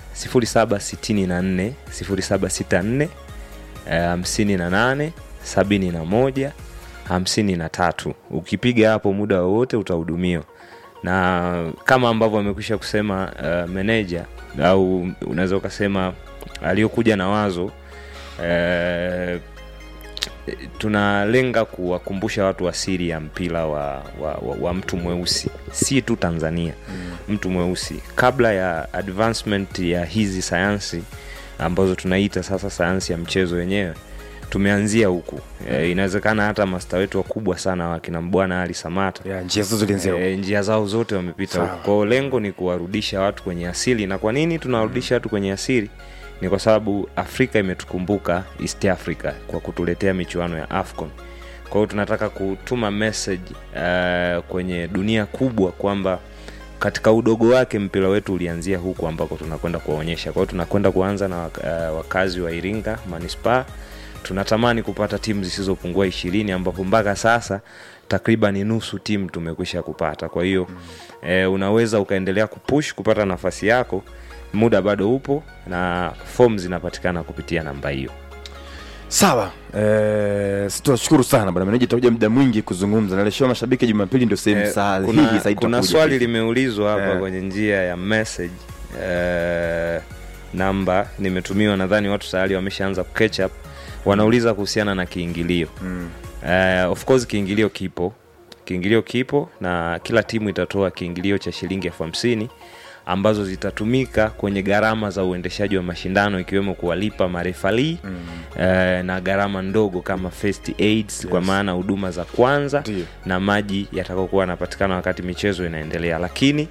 Speaker 2: 0764 0764 hamsini na nane sabini na moja hamsini na tatu ukipiga hapo muda wowote utahudumiwa na kama ambavyo amekwisha kusema uh, meneja au unaweza ukasema aliyokuja na wazo uh, tunalenga kuwakumbusha watu asili ya mpira wa, wa, wa, wa mtu mweusi si tu tanzania mm. mtu mweusi kabla ya advancement ya hizi sayansi ambazo tunaita sasa sayansi ya mchezo wenyewe tumeanzia huku e, inawezekana hata masta wetu wakubwa sana wakina bwana ali samata
Speaker 1: ya njia zote zilianzia huko.
Speaker 2: e, njia zao zote wamepita
Speaker 1: Sawa.
Speaker 2: huku kwao lengo ni kuwarudisha watu kwenye asili na kwa nini tunawarudisha watu kwenye asili ni kwa sababu afrika imetukumbuka east africa kwa kutuletea michuano ya afcon kwa hiyo tunataka kutuma message uh, kwenye dunia kubwa kwamba katika udogo wake mpira wetu ulianzia huku ambako tunakwenda kuwaonyesha kwa hiyo tunakwenda kuanza na wak- uh, wakazi wa iringa manispaa tunatamani kupata timu zisizopungua ishirini ambapo mpaka sasa takriban nusu timu tumekwisha kupata kwa hiyo mm. e, unaweza ukaendelea kupush kupata nafasi yako muda bado upo na fom zinapatikana kupitia namba hiyo
Speaker 1: sawa eh, tunashukuru sana bwana meneja tutakuja muda mwingi kuzungumza naleshewa mashabiki jumapili ndio sehemu
Speaker 2: Eh,
Speaker 1: sahihi
Speaker 2: kuna,
Speaker 1: zaidi
Speaker 2: kuna
Speaker 1: tutakuja.
Speaker 2: swali limeulizwa hapa
Speaker 1: Eh.
Speaker 2: kwenye njia ya message eh, namba nimetumiwa nadhani watu tayari wameshaanza catch up wanauliza kuhusiana na kiingilio mm. eh, of course kiingilio kipo kiingilio kipo na kila timu itatoa kiingilio cha shilingi elfu hamsini ambazo zitatumika kwenye gharama za uendeshaji wa mashindano ikiwemo kuwalipa marefali mm. eh, na gharama ndogo kama first aids kwa maana huduma za kwanza
Speaker 1: Ndiyo.
Speaker 2: na maji yatakaokuwa yanapatikana wakati michezo inaendelea lakini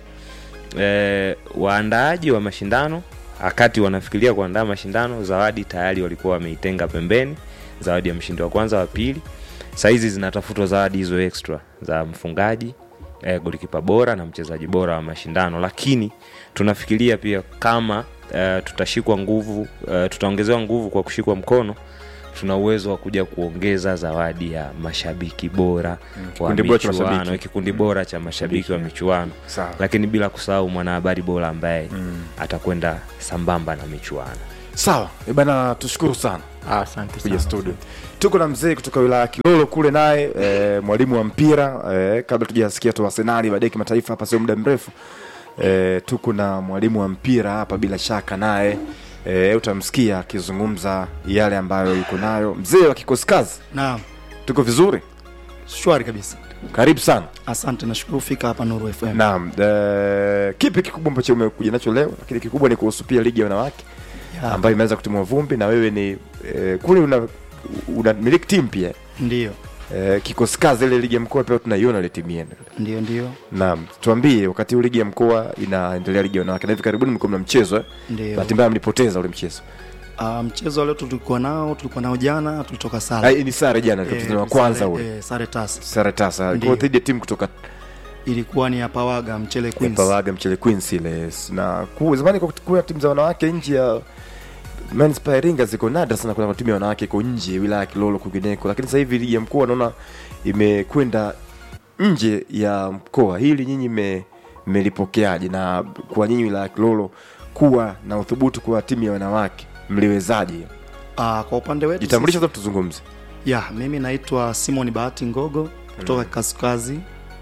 Speaker 2: eh, waandaaji wa mashindano wakati wanafikiria kuandaa mashindano zawadi tayari walikuwa wameitenga pembeni zawadi ya mshindi wa kwanza wa pili sahizi zinatafutwa zawadi hizo extra za mfungaji eh, golikipa bora na mchezaji bora wa mashindano lakini tunafikiria pia kama eh, tutashikwa nguvu eh, tutaongezewa nguvu kwa kushikwa mkono tuna uwezo wa kuja kuongeza zawadi ya mashabiki bora wa
Speaker 1: kikundi bora cha
Speaker 2: michuano
Speaker 1: mashabiki.
Speaker 2: kikundi bora cha mashabiki wa michuano
Speaker 1: Sawa.
Speaker 2: lakini bila kusahau mwanahabari bora ambaye atakwenda sambamba na michuano
Speaker 1: sawa Eh bana tushukuru sana
Speaker 5: Ah, asante
Speaker 1: kuja
Speaker 5: sana.
Speaker 1: studio tuko na mzee kutoka wilaya ya kilolo kule naye e, mwalimu wa mpira e, kabla tujasikia tu arsenali baadaye kimataifa hapa sio muda mrefu e, tuko na mwalimu wa mpira hapa bila shaka naye e, utamsikia akizungumza yale ambayo yuko nayo mzee wa kikosi kazi
Speaker 6: Naam,
Speaker 1: tuko vizuri
Speaker 6: shwari kabisa.
Speaker 1: karibu sana
Speaker 6: Asante, nashukuru fika hapa Nuru FM.
Speaker 1: naam e, kipi kikubwa ambacho umekuja nacho leo lakini kikubwa ni kuhusu pia ligi ya wanawake
Speaker 6: Ya,
Speaker 1: ambayo imeanza kutimua vumbi na wewe ni e, kule una una miliki timu pia
Speaker 6: Ndio,
Speaker 1: Eh, kikosi kazi ile ligi ya mkoa pia tunaiona ile timu yenu.
Speaker 6: ndio, ndio,
Speaker 1: Naam, tuambie wakati huu ligi ya mkoa inaendelea ligi ya wanawake na hivi karibuni mlikuwa mna mchezo eh?
Speaker 6: ndio.
Speaker 1: Bahati mbaya mlipoteza ule mchezo.
Speaker 6: Ah, mchezo wa leo tulikuwa nao, tulikuwa nao jana, tulitoka
Speaker 1: Ah,
Speaker 6: sare.
Speaker 1: ni sare jana
Speaker 6: Eh,
Speaker 1: tulipoteza wa kwanza
Speaker 6: sare-
Speaker 1: ule.
Speaker 6: eh, sare tasa.
Speaker 1: Sare tasa.
Speaker 6: Ndiyo.
Speaker 1: Kwa dhidi ya timu kutoka
Speaker 6: Ilikuwa ni ya Pawaga Mchele Queens.
Speaker 1: Pawaga Mchele Queens ile. yes. Na ku, zamani kwa kuwa timu za wanawake nje ya Men's Pia Iringa ziko nadra sana kuna timu ya wanawake iko nje wilaya ya Kilolo kwingineko, lakini sasa hivi ligi ya mkoa naona imekwenda nje ya mkoa. Hili nyinyi mme- mmelipokeaje, na kwa nyinyi wilaya ya Kilolo kuwa na uthubutu kwa timu ya wanawake mliwezaje?
Speaker 6: Ah, kwa upande wetu
Speaker 1: Jitambulisha sasa tuzungumze.
Speaker 6: sisi- ya mimi naitwa Simon Bahati Ngogo kutoka Kasukazi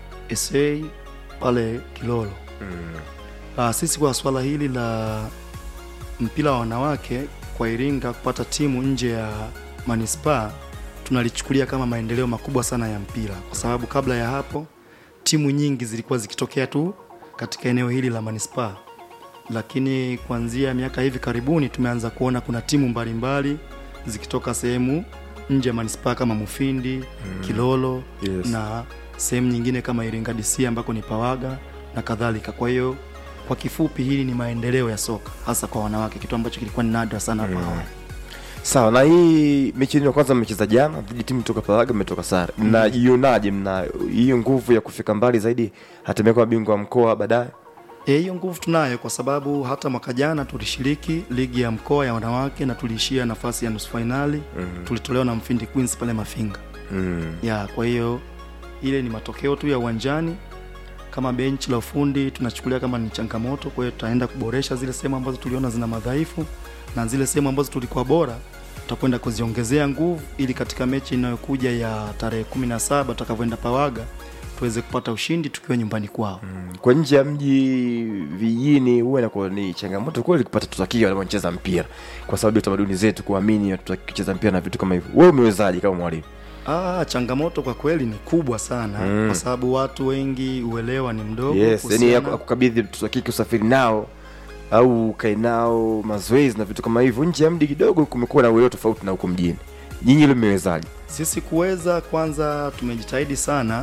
Speaker 6: SA pale Kilolo. Ah, sisi kwa swala hili la mpira wa wanawake kwa Iringa kupata timu nje ya manispaa tunalichukulia kama maendeleo makubwa sana ya mpira, kwa sababu kabla ya hapo timu nyingi zilikuwa zikitokea tu katika eneo hili la manispaa, lakini kuanzia miaka hivi karibuni tumeanza kuona kuna timu mbalimbali zikitoka sehemu nje ya manispaa kama Mufindi, Kilolo
Speaker 1: Yes.
Speaker 6: na sehemu nyingine kama Iringa DC ambako ni Pawaga na kadhalika. Kwa hiyo kwa kifupi, hili ni maendeleo ya soka hasa kwa wanawake, kitu ambacho kilikuwa ni nadra sana hapo awali.
Speaker 1: Sawa, na hii mechi yenu ya kwanza mmecheza jana dhidi timu kutoka Pawaga, mmetoka sare. Mnajionaje? Mna hiyo nguvu ya kufika mbali zaidi, hatimaye kuwa bingwa wa mkoa baadaye?
Speaker 6: Eh, hiyo nguvu tunayo kwa sababu hata mwaka jana tulishiriki ligi ya mkoa ya wanawake na tuliishia nafasi ya nusu fainali tulitolewa na Mfindi Queens pale Mafinga.
Speaker 1: Mm.
Speaker 6: ya kwa hiyo ile ni matokeo tu ya uwanjani kama benchi la ufundi tunachukulia kama ni changamoto kwa hiyo tutaenda kuboresha zile sehemu ambazo tuliona zina madhaifu na zile sehemu ambazo tulikuwa bora tutakwenda kuziongezea nguvu ili katika mechi inayokuja ya tarehe 17 tutakavyoenda pawaga tuweze kupata ushindi tukiwa nyumbani kwao
Speaker 1: Kwa nje ya mji vijijini, huwa inakuwa ni changamoto kweli kupata watoto wa kike wanaocheza mpira, kwa sababu ya tamaduni zetu kuamini watoto wa kike kucheza mpira na vitu kama hivyo. Wewe umewezaje kama mwalimu?
Speaker 6: Ah, changamoto kwa kweli ni kubwa sana
Speaker 1: Mm.
Speaker 6: kwa sababu watu wengi uelewa ni mdogo
Speaker 1: Yes, yani
Speaker 6: kuhusiana-
Speaker 1: akukabidhi mtoto wa kike usafiri nao au ukae nao mazoezi na vitu kama hivyo. Nje ya mji kidogo kumekuwa na uelewa tofauti na huko mjini. Nyinyi ile mmewezaje?
Speaker 6: Sisi kuweza kwanza, tumejitahidi sana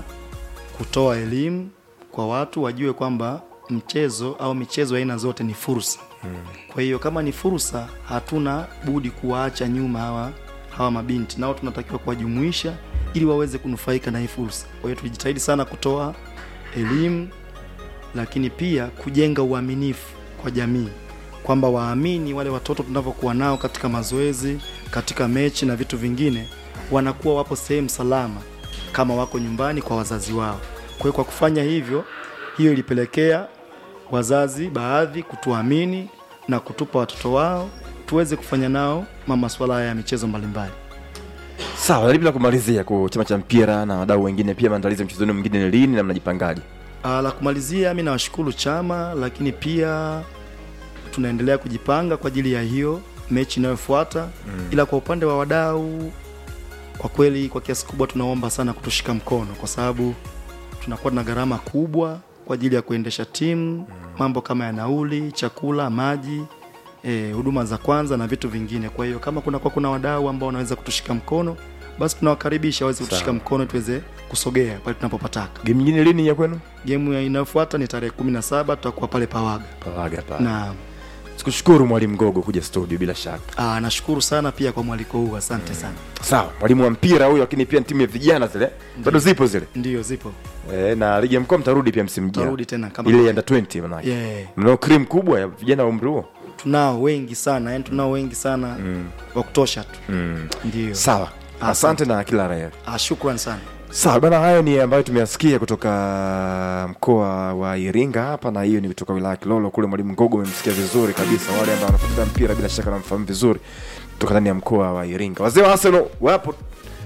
Speaker 6: kutoa elimu kwa watu wajue kwamba mchezo au michezo ya aina zote ni fursa. Kwa hiyo kama ni fursa, hatuna budi kuwaacha nyuma hawa hawa mabinti, nao tunatakiwa kuwajumuisha ili waweze kunufaika na hii fursa. Kwa hiyo tulijitahidi sana kutoa elimu, lakini pia kujenga uaminifu kwa jamii kwamba waamini wale watoto tunavyokuwa nao katika mazoezi, katika mechi na vitu vingine, wanakuwa wapo sehemu salama kama wako nyumbani kwa wazazi wao. Kwa hiyo kwa kufanya hivyo, hiyo ilipelekea wazazi baadhi kutuamini na kutupa watoto wao tuweze kufanya nao ma masuala haya ya michezo mbalimbali.
Speaker 1: Sawa, na bila kumalizia kwa chama cha mpira na wadau wengine pia maandalizi ya mchezo wenu mwingine ni lini na mnajipangaje?
Speaker 6: Ah, la kumalizia, mi nawashukuru chama, lakini pia tunaendelea kujipanga kwa ajili ya hiyo mechi inayofuata mm. Ila kwa upande wa wadau, kwa kweli, kwa kiasi kubwa tunaomba sana kutushika mkono, kwa sababu tunakuwa na gharama kubwa kwa ajili ya kuendesha timu mambo kama ya nauli chakula maji eh, huduma za kwanza na vitu vingine kwa hiyo kama kuna kwa kuna wadau ambao wanaweza kutushika mkono basi tunawakaribisha waweze kutushika mkono tuweze kusogea pale tunapopataka
Speaker 1: game nyingine lini ya kwenu
Speaker 6: gemu ya inayofuata ni tarehe kumi na saba tutakuwa pale pawaga
Speaker 1: pawaga pale
Speaker 6: na
Speaker 1: sikushukuru mwalimu gogo kuja studio bila shaka
Speaker 6: ah, nashukuru sana pia kwa mwaliko huu asante sana
Speaker 1: sawa mwalimu wa mpira huyo lakini pia timu ya vijana zile bado zipo zile
Speaker 6: ndio zipo
Speaker 1: e, na ligi ya mkoa mtarudi pia msimu ujao.
Speaker 6: Tarudi tena kama
Speaker 1: ile
Speaker 6: kawaida.
Speaker 1: under 20 manake
Speaker 6: Yeah.
Speaker 1: mnao cream kubwa ya vijana wa umri huo
Speaker 6: tunao wengi sana yani tunao wengi sana wa kutosha tu
Speaker 1: mm.
Speaker 6: ndio
Speaker 1: sawa asante na kila raia
Speaker 6: ah, shukran sana
Speaker 1: sawa bana hayo ni ambayo tumeyasikia kutoka mkoa wa iringa hapa na hiyo ni kutoka wilaya ya kilolo kule mwalimu ngogo umemsikia vizuri kabisa wale ambao wanafuatilia mpira bila shaka wanamfahamu vizuri kutoka ndani ya mkoa wa iringa wazee wa arsenal wapo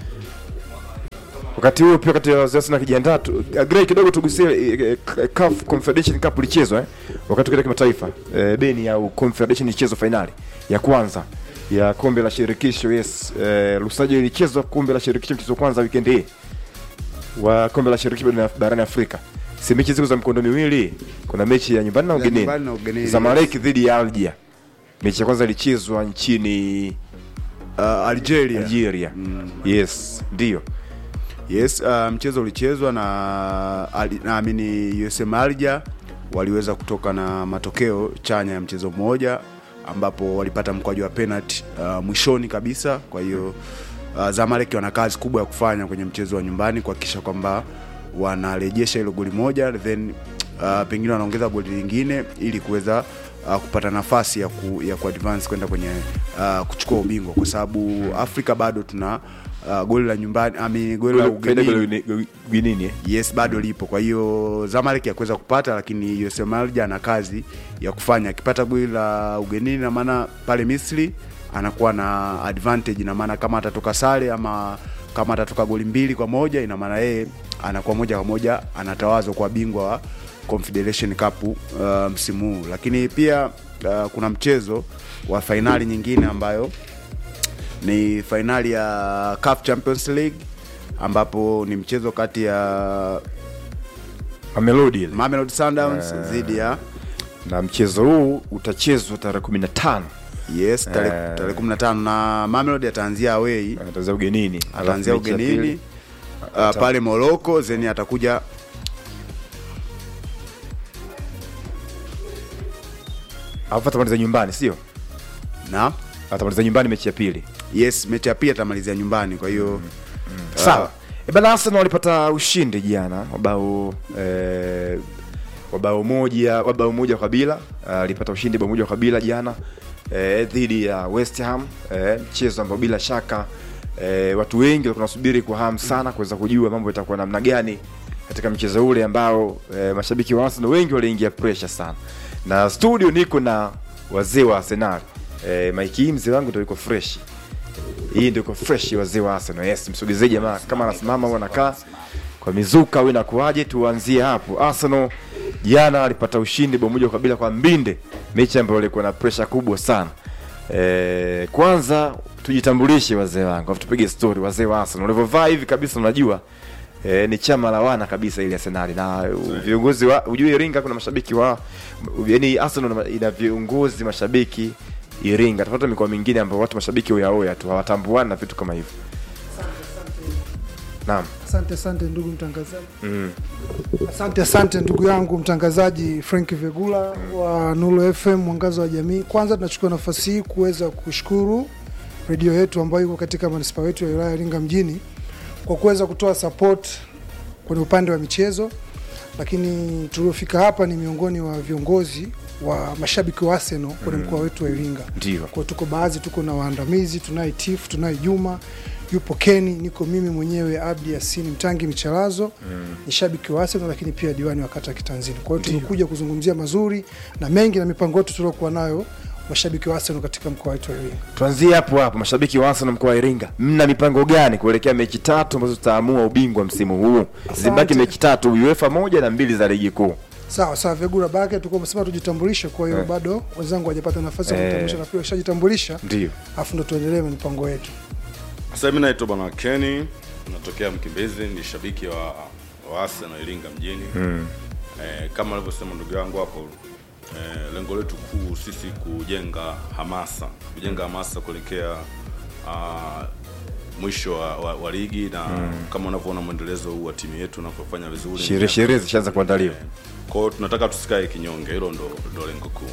Speaker 1: wakati huo pia wakati wazee wa arsenal akijiandaa tu- Grey kidogo tugusie eh, eh, CAF Confederation Cup ilichezwa eh? wakati ukenda kimataifa eh, beni au Confederation ilichezwa fainali ya kwanza ya kombe la shirikisho yes eh, Lusajo ilichezwa kombe la shirikisho mchezo wa kwanza weekend hii wa kombe la shirikisho barani- barani Afrika. Si mechi ziko za mkondo miwili, kuna mechi ya nyumbani na
Speaker 3: Ya
Speaker 1: ugenini.
Speaker 3: nyumbani na ugenini,
Speaker 1: Zamalek dhidi ya Algeria. Mechi ya kwanza ilichezwa nchini
Speaker 3: uh, Algeria.
Speaker 1: Algeria. Yes, ndio.
Speaker 3: Yes, uh, mchezo ulichezwa na ali- naamini USM Alger waliweza kutoka na matokeo chanya ya mchezo mmoja ambapo walipata mkwaju wa penalty uh, mwishoni kabisa. Kwa hiyo uh, Zamalek wana kazi kubwa ya kufanya kwenye mchezo wa nyumbani kuhakikisha kwamba wanarejesha hilo goli moja then uh, pengine wanaongeza goli lingine ili kuweza uh, kupata nafasi ya ku, ya kuadvance kwenda kwenye uh, kuchukua ubingwa kwa sababu Afrika bado tuna uh, goli la nyumbani ami goli la
Speaker 1: Faida
Speaker 3: ugenini
Speaker 1: goli- ugenini. eh?
Speaker 3: yes bado lipo kwa hiyo Zamalek yakuweza kupata lakini USM Alger ana kazi ya kufanya akipata goli la ugenini na maana pale Misri anakuwa na advantage na maana kama atatoka sare ama kama atatoka goli mbili kwa moja ina maana yeye anakuwa moja kwa moja anatawazwa kwa bingwa wa Confederation Cup uh, msimu huu lakini pia uh, kuna mchezo wa fainali nyingine ambayo ni fainali ya CAF Champions League ambapo ni mchezo kati ya
Speaker 1: Mamelodi ile.
Speaker 3: Mamelodi Sundowns dhidi ya
Speaker 1: Na mchezo huu utachezwa tarehe 15
Speaker 3: yes tarehe
Speaker 1: Eh.
Speaker 3: tarehe 15 na Mamelodi ataanzia away
Speaker 1: ataanzia ugenini.
Speaker 3: ataanzia
Speaker 1: Alafu mechi ya
Speaker 3: ugenini
Speaker 1: pili,
Speaker 3: uh, pale Morocco then atakuja
Speaker 1: alafu atamaliza nyumbani, sio?
Speaker 3: na
Speaker 1: Atamaliza nyumbani mechi ya pili.
Speaker 3: yes mechi ya pili atamalizia nyumbani kwa hiyo
Speaker 1: sawa e bana arsenal walipata ushindi jana wabao eh, wabao moja wabao moja kwa bila Ah, alipata ushindi bao moja kwa bila jana eh, dhidi ya west ham eh, mchezo ambao bila shaka eh, watu wengi walikuwa wanasubiri kwa hamu sana kuweza kujua mambo itakuwa namna gani katika mchezo ule ambao eh, mashabiki wa arsenal wengi waliingia pressure sana na studio niko na wazee wa arsenal eh, mike hii mzee wangu ndo yuko fresh hii ndio iko fresh wazee wa Arsenal. Yes, msogezee jamaa kama anasimama au anakaa kwa mizuka au inakuaje, tuanzie hapo. Arsenal jana alipata ushindi bao moja kwa bila kwa Mbinde, mechi ambayo ilikuwa na pressure kubwa sana. E, kwanza tujitambulishe wazee wangu, afu tupige story wazee wa Arsenal. Ulivyovaa hivi kabisa unajua E, ni chama la wana kabisa ile Arsenal na uh, viongozi wa ujue Iringa kuna mashabiki wa yani Arsenal ina- ina viongozi mashabiki Iringa tofauti na mikoa mingine ambayo watu mashabiki oyaoya tu hawatambuani na vitu kama hivyo. Naam.
Speaker 7: Asante asante ndugu mtangazaji. Asante asante ndugu yangu mtangazaji Frank Vegula wa Nuru FM mwangaza wa jamii. Kwanza tunachukua nafasi hii kuweza kushukuru redio yetu ambayo iko katika manispaa yetu ya wilaya ya Iringa mjini kwa kuweza kutoa support kwenye upande wa michezo, lakini tuliofika hapa ni miongoni wa viongozi wa mashabiki wa Arsenal kwenye mkoa wetu wa Iringa.
Speaker 1: Ndio.
Speaker 7: Kwa tuko baadhi, tuko na waandamizi, tunaye Tifu, tunaye Juma, yupo Keni, niko mimi mwenyewe Abdi Yasini Mtangi Michalazo ni shabiki wa Arsenal, lakini pia diwani wa kata ya Kitanzini. Kwa hiyo tumekuja kuzungumzia mazuri na mengi na mipango yetu tuliokuwa nayo mashabiki wa Arsenal katika mkoa wetu wa Iringa.
Speaker 1: Tuanzie hapo hapo, mashabiki wa Arsenal mkoa wa Iringa, mna mipango gani kuelekea mechi tatu ambazo zitaamua ubingwa msimu huu? Zibaki mechi tatu, UEFA moja na mbili za ligi kuu.
Speaker 7: Sawa sawa, Vegura Bake, tulikuwa tumesema tujitambulishe, kwa hiyo bado wenzangu hawajapata nafasi ya
Speaker 1: Eh.
Speaker 7: kujitambulisha, nafikiri washajitambulisha,
Speaker 1: Ndio.
Speaker 7: afu ndo tuendelee na mipango yetu.
Speaker 8: Sasa mimi naitwa Bwana Kenny, natokea Mkimbizi, ni shabiki wa, wa Arsenal Iringa mjini. eh, kama alivyosema ndugu yangu hapo eh, lengo letu kuu sisi kujenga hamasa kujenga hamasa kuelekea uh, mwisho wa, wa, wa ligi na kama unavyoona mwendelezo huu wa timu yetu unavyofanya vizuri
Speaker 1: sherehe sherehe zishaanza kuandaliwa
Speaker 8: Eh, kwa hiyo tunataka tusikae kinyonge hilo ndo, ndo lengo kuu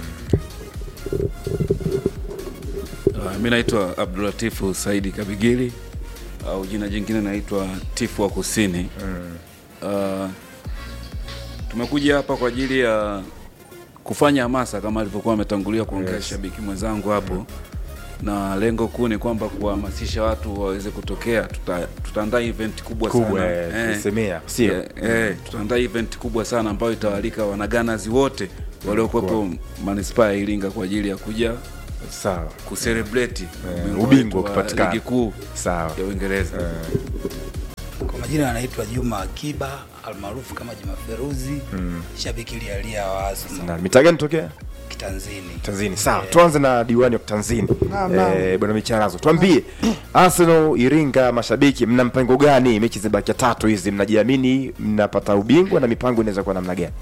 Speaker 9: Uh, mi naitwa Abdulatifu Saidi Kabigili au jina jingine naitwa Tifu wa Kusini. Uh, tumekuja hapa kwa ajili ya kufanya hamasa kama alivyokuwa ametangulia kuongea shabiki mwenzangu hapo, na lengo kuu ni kwamba kuwahamasisha watu waweze kutokea. Tuta, tutaandaa event kubwa,
Speaker 1: kubwa
Speaker 9: sana
Speaker 1: eh,
Speaker 9: Eh,
Speaker 1: tulisemea sio
Speaker 9: eh, eh, tutaandaa event kubwa sana ambayo itawalika wanaganazi wote waliokuwepo manispaa ya Iringa kwa ajili ya kuja
Speaker 1: sawa
Speaker 9: kucelebrate
Speaker 1: ubingwa
Speaker 9: wetu wa
Speaker 1: ukipatikana.
Speaker 9: ligi kuu
Speaker 1: sawa
Speaker 9: ya Uingereza.
Speaker 10: Kwa majina anaitwa Juma Akiba almaarufu kama Juma Feruzi, shabiki lialia wa Arsenal
Speaker 1: na mitaa gani tokea
Speaker 10: kitanzini.
Speaker 1: tanzini sawa tuanze na diwani wa tanzini
Speaker 7: Naam, naam.
Speaker 1: eh, bwana micharazo tuambie arsenal iringa mashabiki mna mpango gani mechi zimebakia tatu hizi mnajiamini mnapata ubingwa na mipango inaweza kuwa namna gani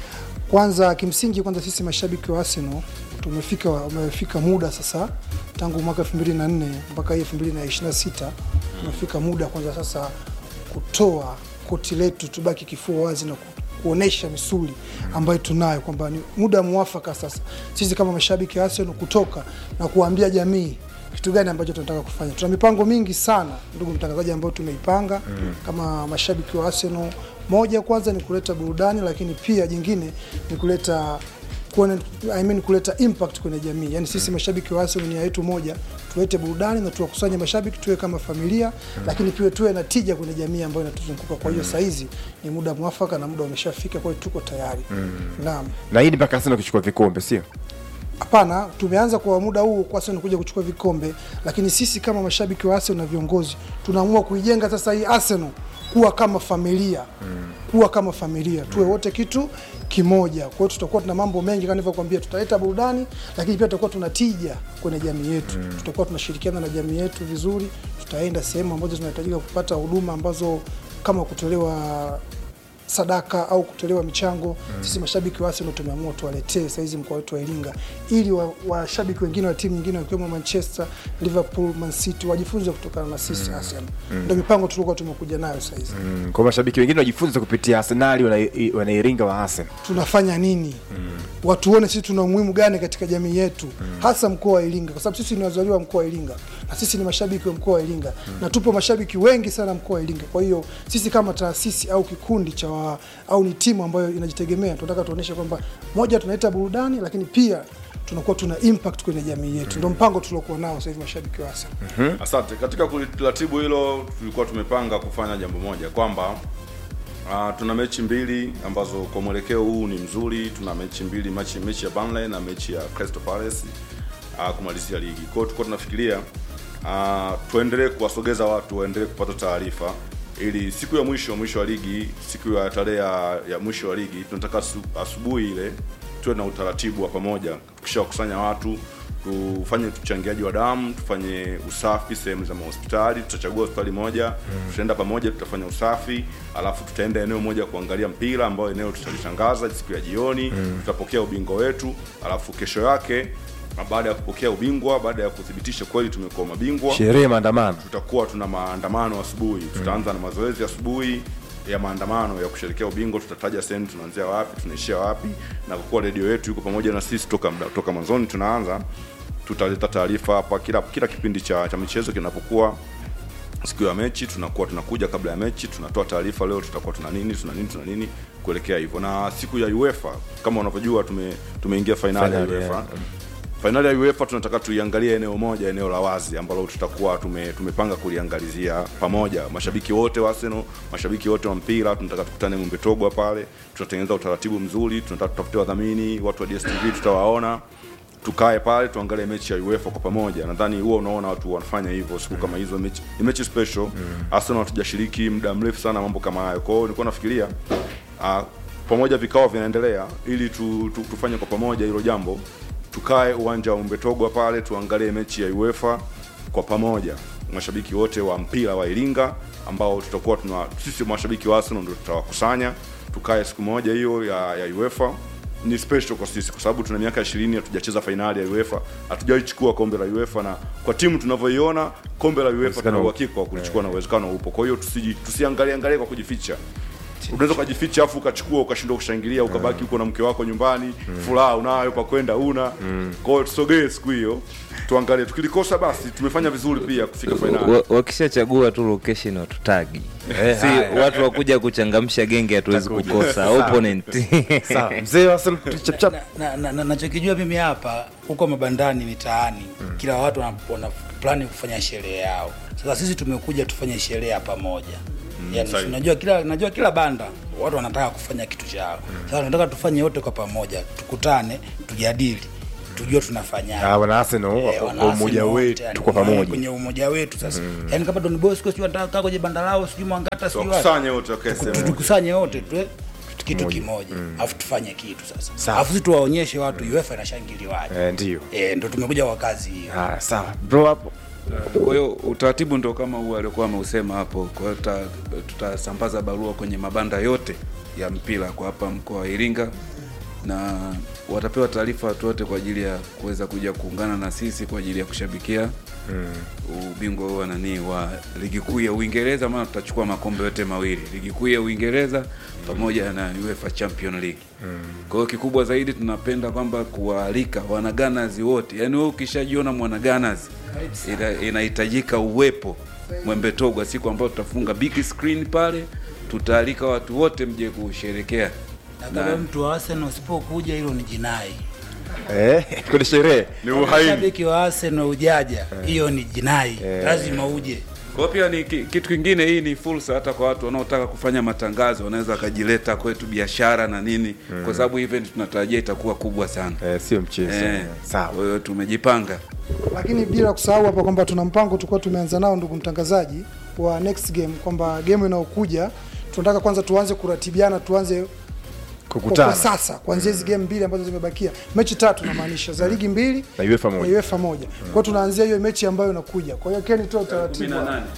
Speaker 7: Kwanza kimsingi, kwanza sisi mashabiki wa Arsenal tumefika umefika muda sasa, tangu mwaka 2004 mpaka hii 2026 umefika muda kwanza sasa kutoa koti letu, tubaki kifua wazi na ku- kuonesha misuli ambayo tunayo, kwamba ni muda mwafaka sasa sisi kama mashabiki wa Arsenal kutoka na kuambia jamii kitu gani ambacho tunataka kufanya. Tuna mipango mingi sana, ndugu mtangazaji, ambayo tumeipanga kama mashabiki wa Arsenal. Moja kwanza ni kuleta burudani, lakini pia jingine ni kuleta kuone, I mean, kuleta impact kwenye jamii. Yani sisi mashabiki wa Arsenal nia yetu moja, tulete burudani na tuwakusanye mashabiki, tuwe kama familia, lakini pia tuwe na tija kwenye jamii ambayo inatuzunguka. Kwa hiyo saizi ni muda mwafaka na muda umeshafika, kwa hiyo tuko tayari. Naam.
Speaker 1: na hii ni mpaka arsenal kuchukua vikombe sio
Speaker 7: Hapana, tumeanza kwa muda huu kwa Arsenal kuja kuchukua vikombe, lakini sisi kama mashabiki wa Arsenal na viongozi tunaamua kuijenga sasa hii Arsenal kuwa kama familia kuwa kama familia, tuwe wote kitu kimoja. Kwa hiyo tutakuwa tuna mambo mengi kama nilivyokuambia, tutaleta burudani, lakini pia tutakuwa tuna tija kwenye jamii yetu. Tutakuwa tunashirikiana na jamii yetu vizuri, tutaenda sehemu ambazo zinahitajika kupata huduma ambazo kama kutolewa sadaka au kutolewa michango sisi mashabiki wa Arsenal tumeamua tuwaletee saizi mkoa wetu wa Iringa ili wa- washabiki wengine wa timu nyingine wakiwemo Manchester, Liverpool, Man City wajifunze kutokana na sisi Arsenal. Ndio mipango tulikuwa tumekuja nayo saizi.
Speaker 1: mm. kwa mashabiki wengine wajifunze kupitia arsenali wana- wanairinga wa arsenal
Speaker 7: tunafanya nini watuone sisi tuna umuhimu gani katika jamii yetu hasa mkoa wa Iringa kwa sababu sisi ni wazaliwa wa mkoa wa Iringa na sisi ni mashabiki wa mkoa wa Iringa na tupo mashabiki wengi sana mkoa wa Iringa kwa hiyo sisi kama taasisi au kikundi cha wa, au ni timu ambayo inajitegemea tunataka tuoneshe kwamba moja tunaleta burudani lakini pia tunakuwa tuna impact kwenye jamii yetu ndio mpango tuliokuwa nao sasa hivi mashabiki wa Arsenal
Speaker 8: Asante. Katika kuratibu hilo, tulikuwa tumepanga kufanya jambo moja kwamba uh, tuna mechi mbili ambazo kwa mwelekeo huu ni mzuri. Tuna mechi mbili, mechi, mechi ya Burnley na mechi ya Crystal Palace uh, kumalizia ligi. Kwa hiyo tulikuwa tunafikiria uh, tuendelee kuwasogeza watu waendelee kupata taarifa ili siku ya mwisho mwisho wa ligi, siku ya tarehe ya, ya mwisho wa ligi, tunataka asu- asubuhi ile tuwe na utaratibu wa pamoja, tukishawakusanya watu tufanye uchangiaji wa damu, tufanye usafi sehemu za mahospitali. Tutachagua hospitali moja, tutaenda pamoja, tutafanya usafi, alafu tutaenda eneo moja kuangalia mpira, ambayo eneo tutalitangaza siku ya jioni. Tutapokea ubingwa wetu, alafu kesho yake na baada ya kupokea ubingwa, baada ya kuthibitisha kweli tumekuwa mabingwa,
Speaker 1: sherehe maandamano
Speaker 8: tutakuwa tuna maandamano asubuhi. Tutaanza na mazoezi asubuhi ya maandamano ya kusherekea ubingwa. Tutataja sehemu tunaanzia wapi, tunaishia wapi, na kwa kuwa redio yetu iko pamoja na sisi toka mda- toka mwanzoni tunaanza, tutaleta taarifa hapa kila kila kipindi cha, cha michezo kinapokuwa siku ya mechi tunakuwa tunakuja kabla ya mechi tunatoa taarifa leo tutakuwa tuna nini tuna nini tuna nini kuelekea hivyo na siku ya UEFA kama unavyojua tume tumeingia fainali ya
Speaker 1: Fainali,
Speaker 8: UEFA
Speaker 1: yeah.
Speaker 8: fainali ya UEFA tunataka tuiangalie eneo moja eneo la wazi ambalo tutakuwa tume, tumepanga kuliangalizia pamoja mashabiki wote wa Arsenal mashabiki wote wa mpira tunataka tukutane Mwembe Togwa pale tutatengeneza utaratibu mzuri tunataka tutafute wadhamini watu wa DStv tutawaona tukae pale tuangalie mechi ya UEFA kwa pamoja. Nadhani huwa unaona watu wanafanya hivyo siku kama hizo, mechi ni mechi special. Arsenal hatujashiriki muda mrefu sana mambo kama hayo, kwa hiyo nilikuwa nafikiria uh, pamoja vikao vinaendelea ili tu, tu, tufanye kwa pamoja hilo jambo, tukae uwanja wa Umbetogwa pale tuangalie mechi ya UEFA kwa pamoja, mashabiki wote wa mpira wa Iringa ambao tutakuwa tuna sisi mashabiki wa Arsenal ndio tutawakusanya tukae siku moja hiyo ya, ya UEFA ni special kwa sisi kwa sababu tuna miaka 20 hatujacheza fainali ya UEFA, hatujawahi chukua kombe la UEFA, na kwa timu tunavyoiona kombe la UEFA
Speaker 1: Uwezekano
Speaker 8: tuna
Speaker 1: upo.
Speaker 8: uhakika wa kulichukua na uwezekano upo. Kwa hiyo tusiji tusiangalie angalie kwa kujificha. Unaweza ukajificha afu ukachukua ukashindwa kushangilia ukabaki huko na mke wako nyumbani, furaha unayo pa kwenda una. Kwa hiyo tusogee siku hiyo tuangalie, tukilikosa basi tumefanya vizuri pia kufika fainali.
Speaker 2: Wa- wakishachagua tu location watutagi si watu wakuja kuchangamsha genge hatuwezi kukosa opponent
Speaker 1: sawa mzee wa Arsenal chap chap
Speaker 10: na, na, na, nachokijua mimi hapa huko mabandani mitaani mm. kila watu wana, wana plani kufanya sherehe yao sasa sisi tumekuja tufanye sherehe ya pamoja mm, yani,
Speaker 8: sahihi.
Speaker 10: najua kila najua kila banda watu wanataka kufanya kitu chao sasa tunataka tufanye wote kwa pamoja tukutane tujadili tujue tunafanyaje
Speaker 1: ah wana Arsenal
Speaker 10: Eh,
Speaker 1: kwa
Speaker 10: wana
Speaker 1: umoja
Speaker 10: Arsenal wote,
Speaker 1: wetu
Speaker 10: yani,
Speaker 1: tuko
Speaker 10: kwenye-
Speaker 1: pamoja
Speaker 10: kwenye umoja wetu sasa yani kama Don Bosco sio anataka kaa kwenye banda lao sijui Mwangata sijui wapi
Speaker 8: Tuwakusanye wote wakae
Speaker 10: Tu-
Speaker 8: sehemu
Speaker 10: tu-
Speaker 8: moja.
Speaker 10: tukusanye wote tu kitu kimoja alafu tufanye kitu sasa
Speaker 1: Sawa.
Speaker 10: alafu sisi tuwaonyeshe watu UEFA inashangiliwaje
Speaker 1: eh ndio
Speaker 10: eh, ndo tumekuja kwa kazi hiyo
Speaker 1: ah sawa bro hapo
Speaker 9: Kwa hiyo utaratibu ndo kama huu aliokuwa ameusema hapo. Kwa hiyo tuta- tutasambaza barua kwenye mabanda yote ya mpira kwa hapa mkoa wa Iringa na watapewa taarifa watu wote kwa ajili ya kuweza kuja kuungana na sisi kwa ajili ya kushabikia ubingwa huu wa nani wa ligi kuu ya Uingereza, maana tutachukua makombe yote mawili, ligi kuu ya Uingereza pamoja na UEFA Champion League. Kwa hiyo kikubwa zaidi tunapenda kwamba kuwaalika wanaganazi wote, yaani wewe ukishajiona mwanaganazi ina- inahitajika uwepo Mwembe Togwa siku ambayo tutafunga big screen pale, tutaalika watu wote mje kusherekea
Speaker 10: na kama mtu wa Arsenal usipokuja hilo ni jinai
Speaker 1: eh kwenye sherehe
Speaker 8: Ni uhaini.
Speaker 10: shabiki wa Arsenal ujaja hiyo ni jinai lazima uje
Speaker 9: Kwa hiyo pia ni ki- kitu kingine, hii ni fursa hata kwa watu wanaotaka kufanya matangazo, wanaweza wakajileta kwetu biashara na nini, kwa sababu event tunatarajia itakuwa kubwa sana.
Speaker 1: eh sio mchezo
Speaker 9: Eh,
Speaker 1: sawa
Speaker 9: Kwa hiyo tumejipanga.
Speaker 7: lakini bila kusahau hapa kwamba tuna mpango tulikuwa tumeanza nao ndugu mtangazaji wa next game kwamba game inayokuja tunataka kwanza tuanze kuratibiana tuanze kwa, kwa
Speaker 1: kukutana
Speaker 7: sasa kuanzia hizi game mbili ambazo zimebakia mechi tatu namaanisha za ligi mbili
Speaker 1: na UEFA moja
Speaker 7: na UEFA moja kwa hiyo tunaanzia hiyo mechi ambayo inakuja kwa hiyo Keni toa utaratibu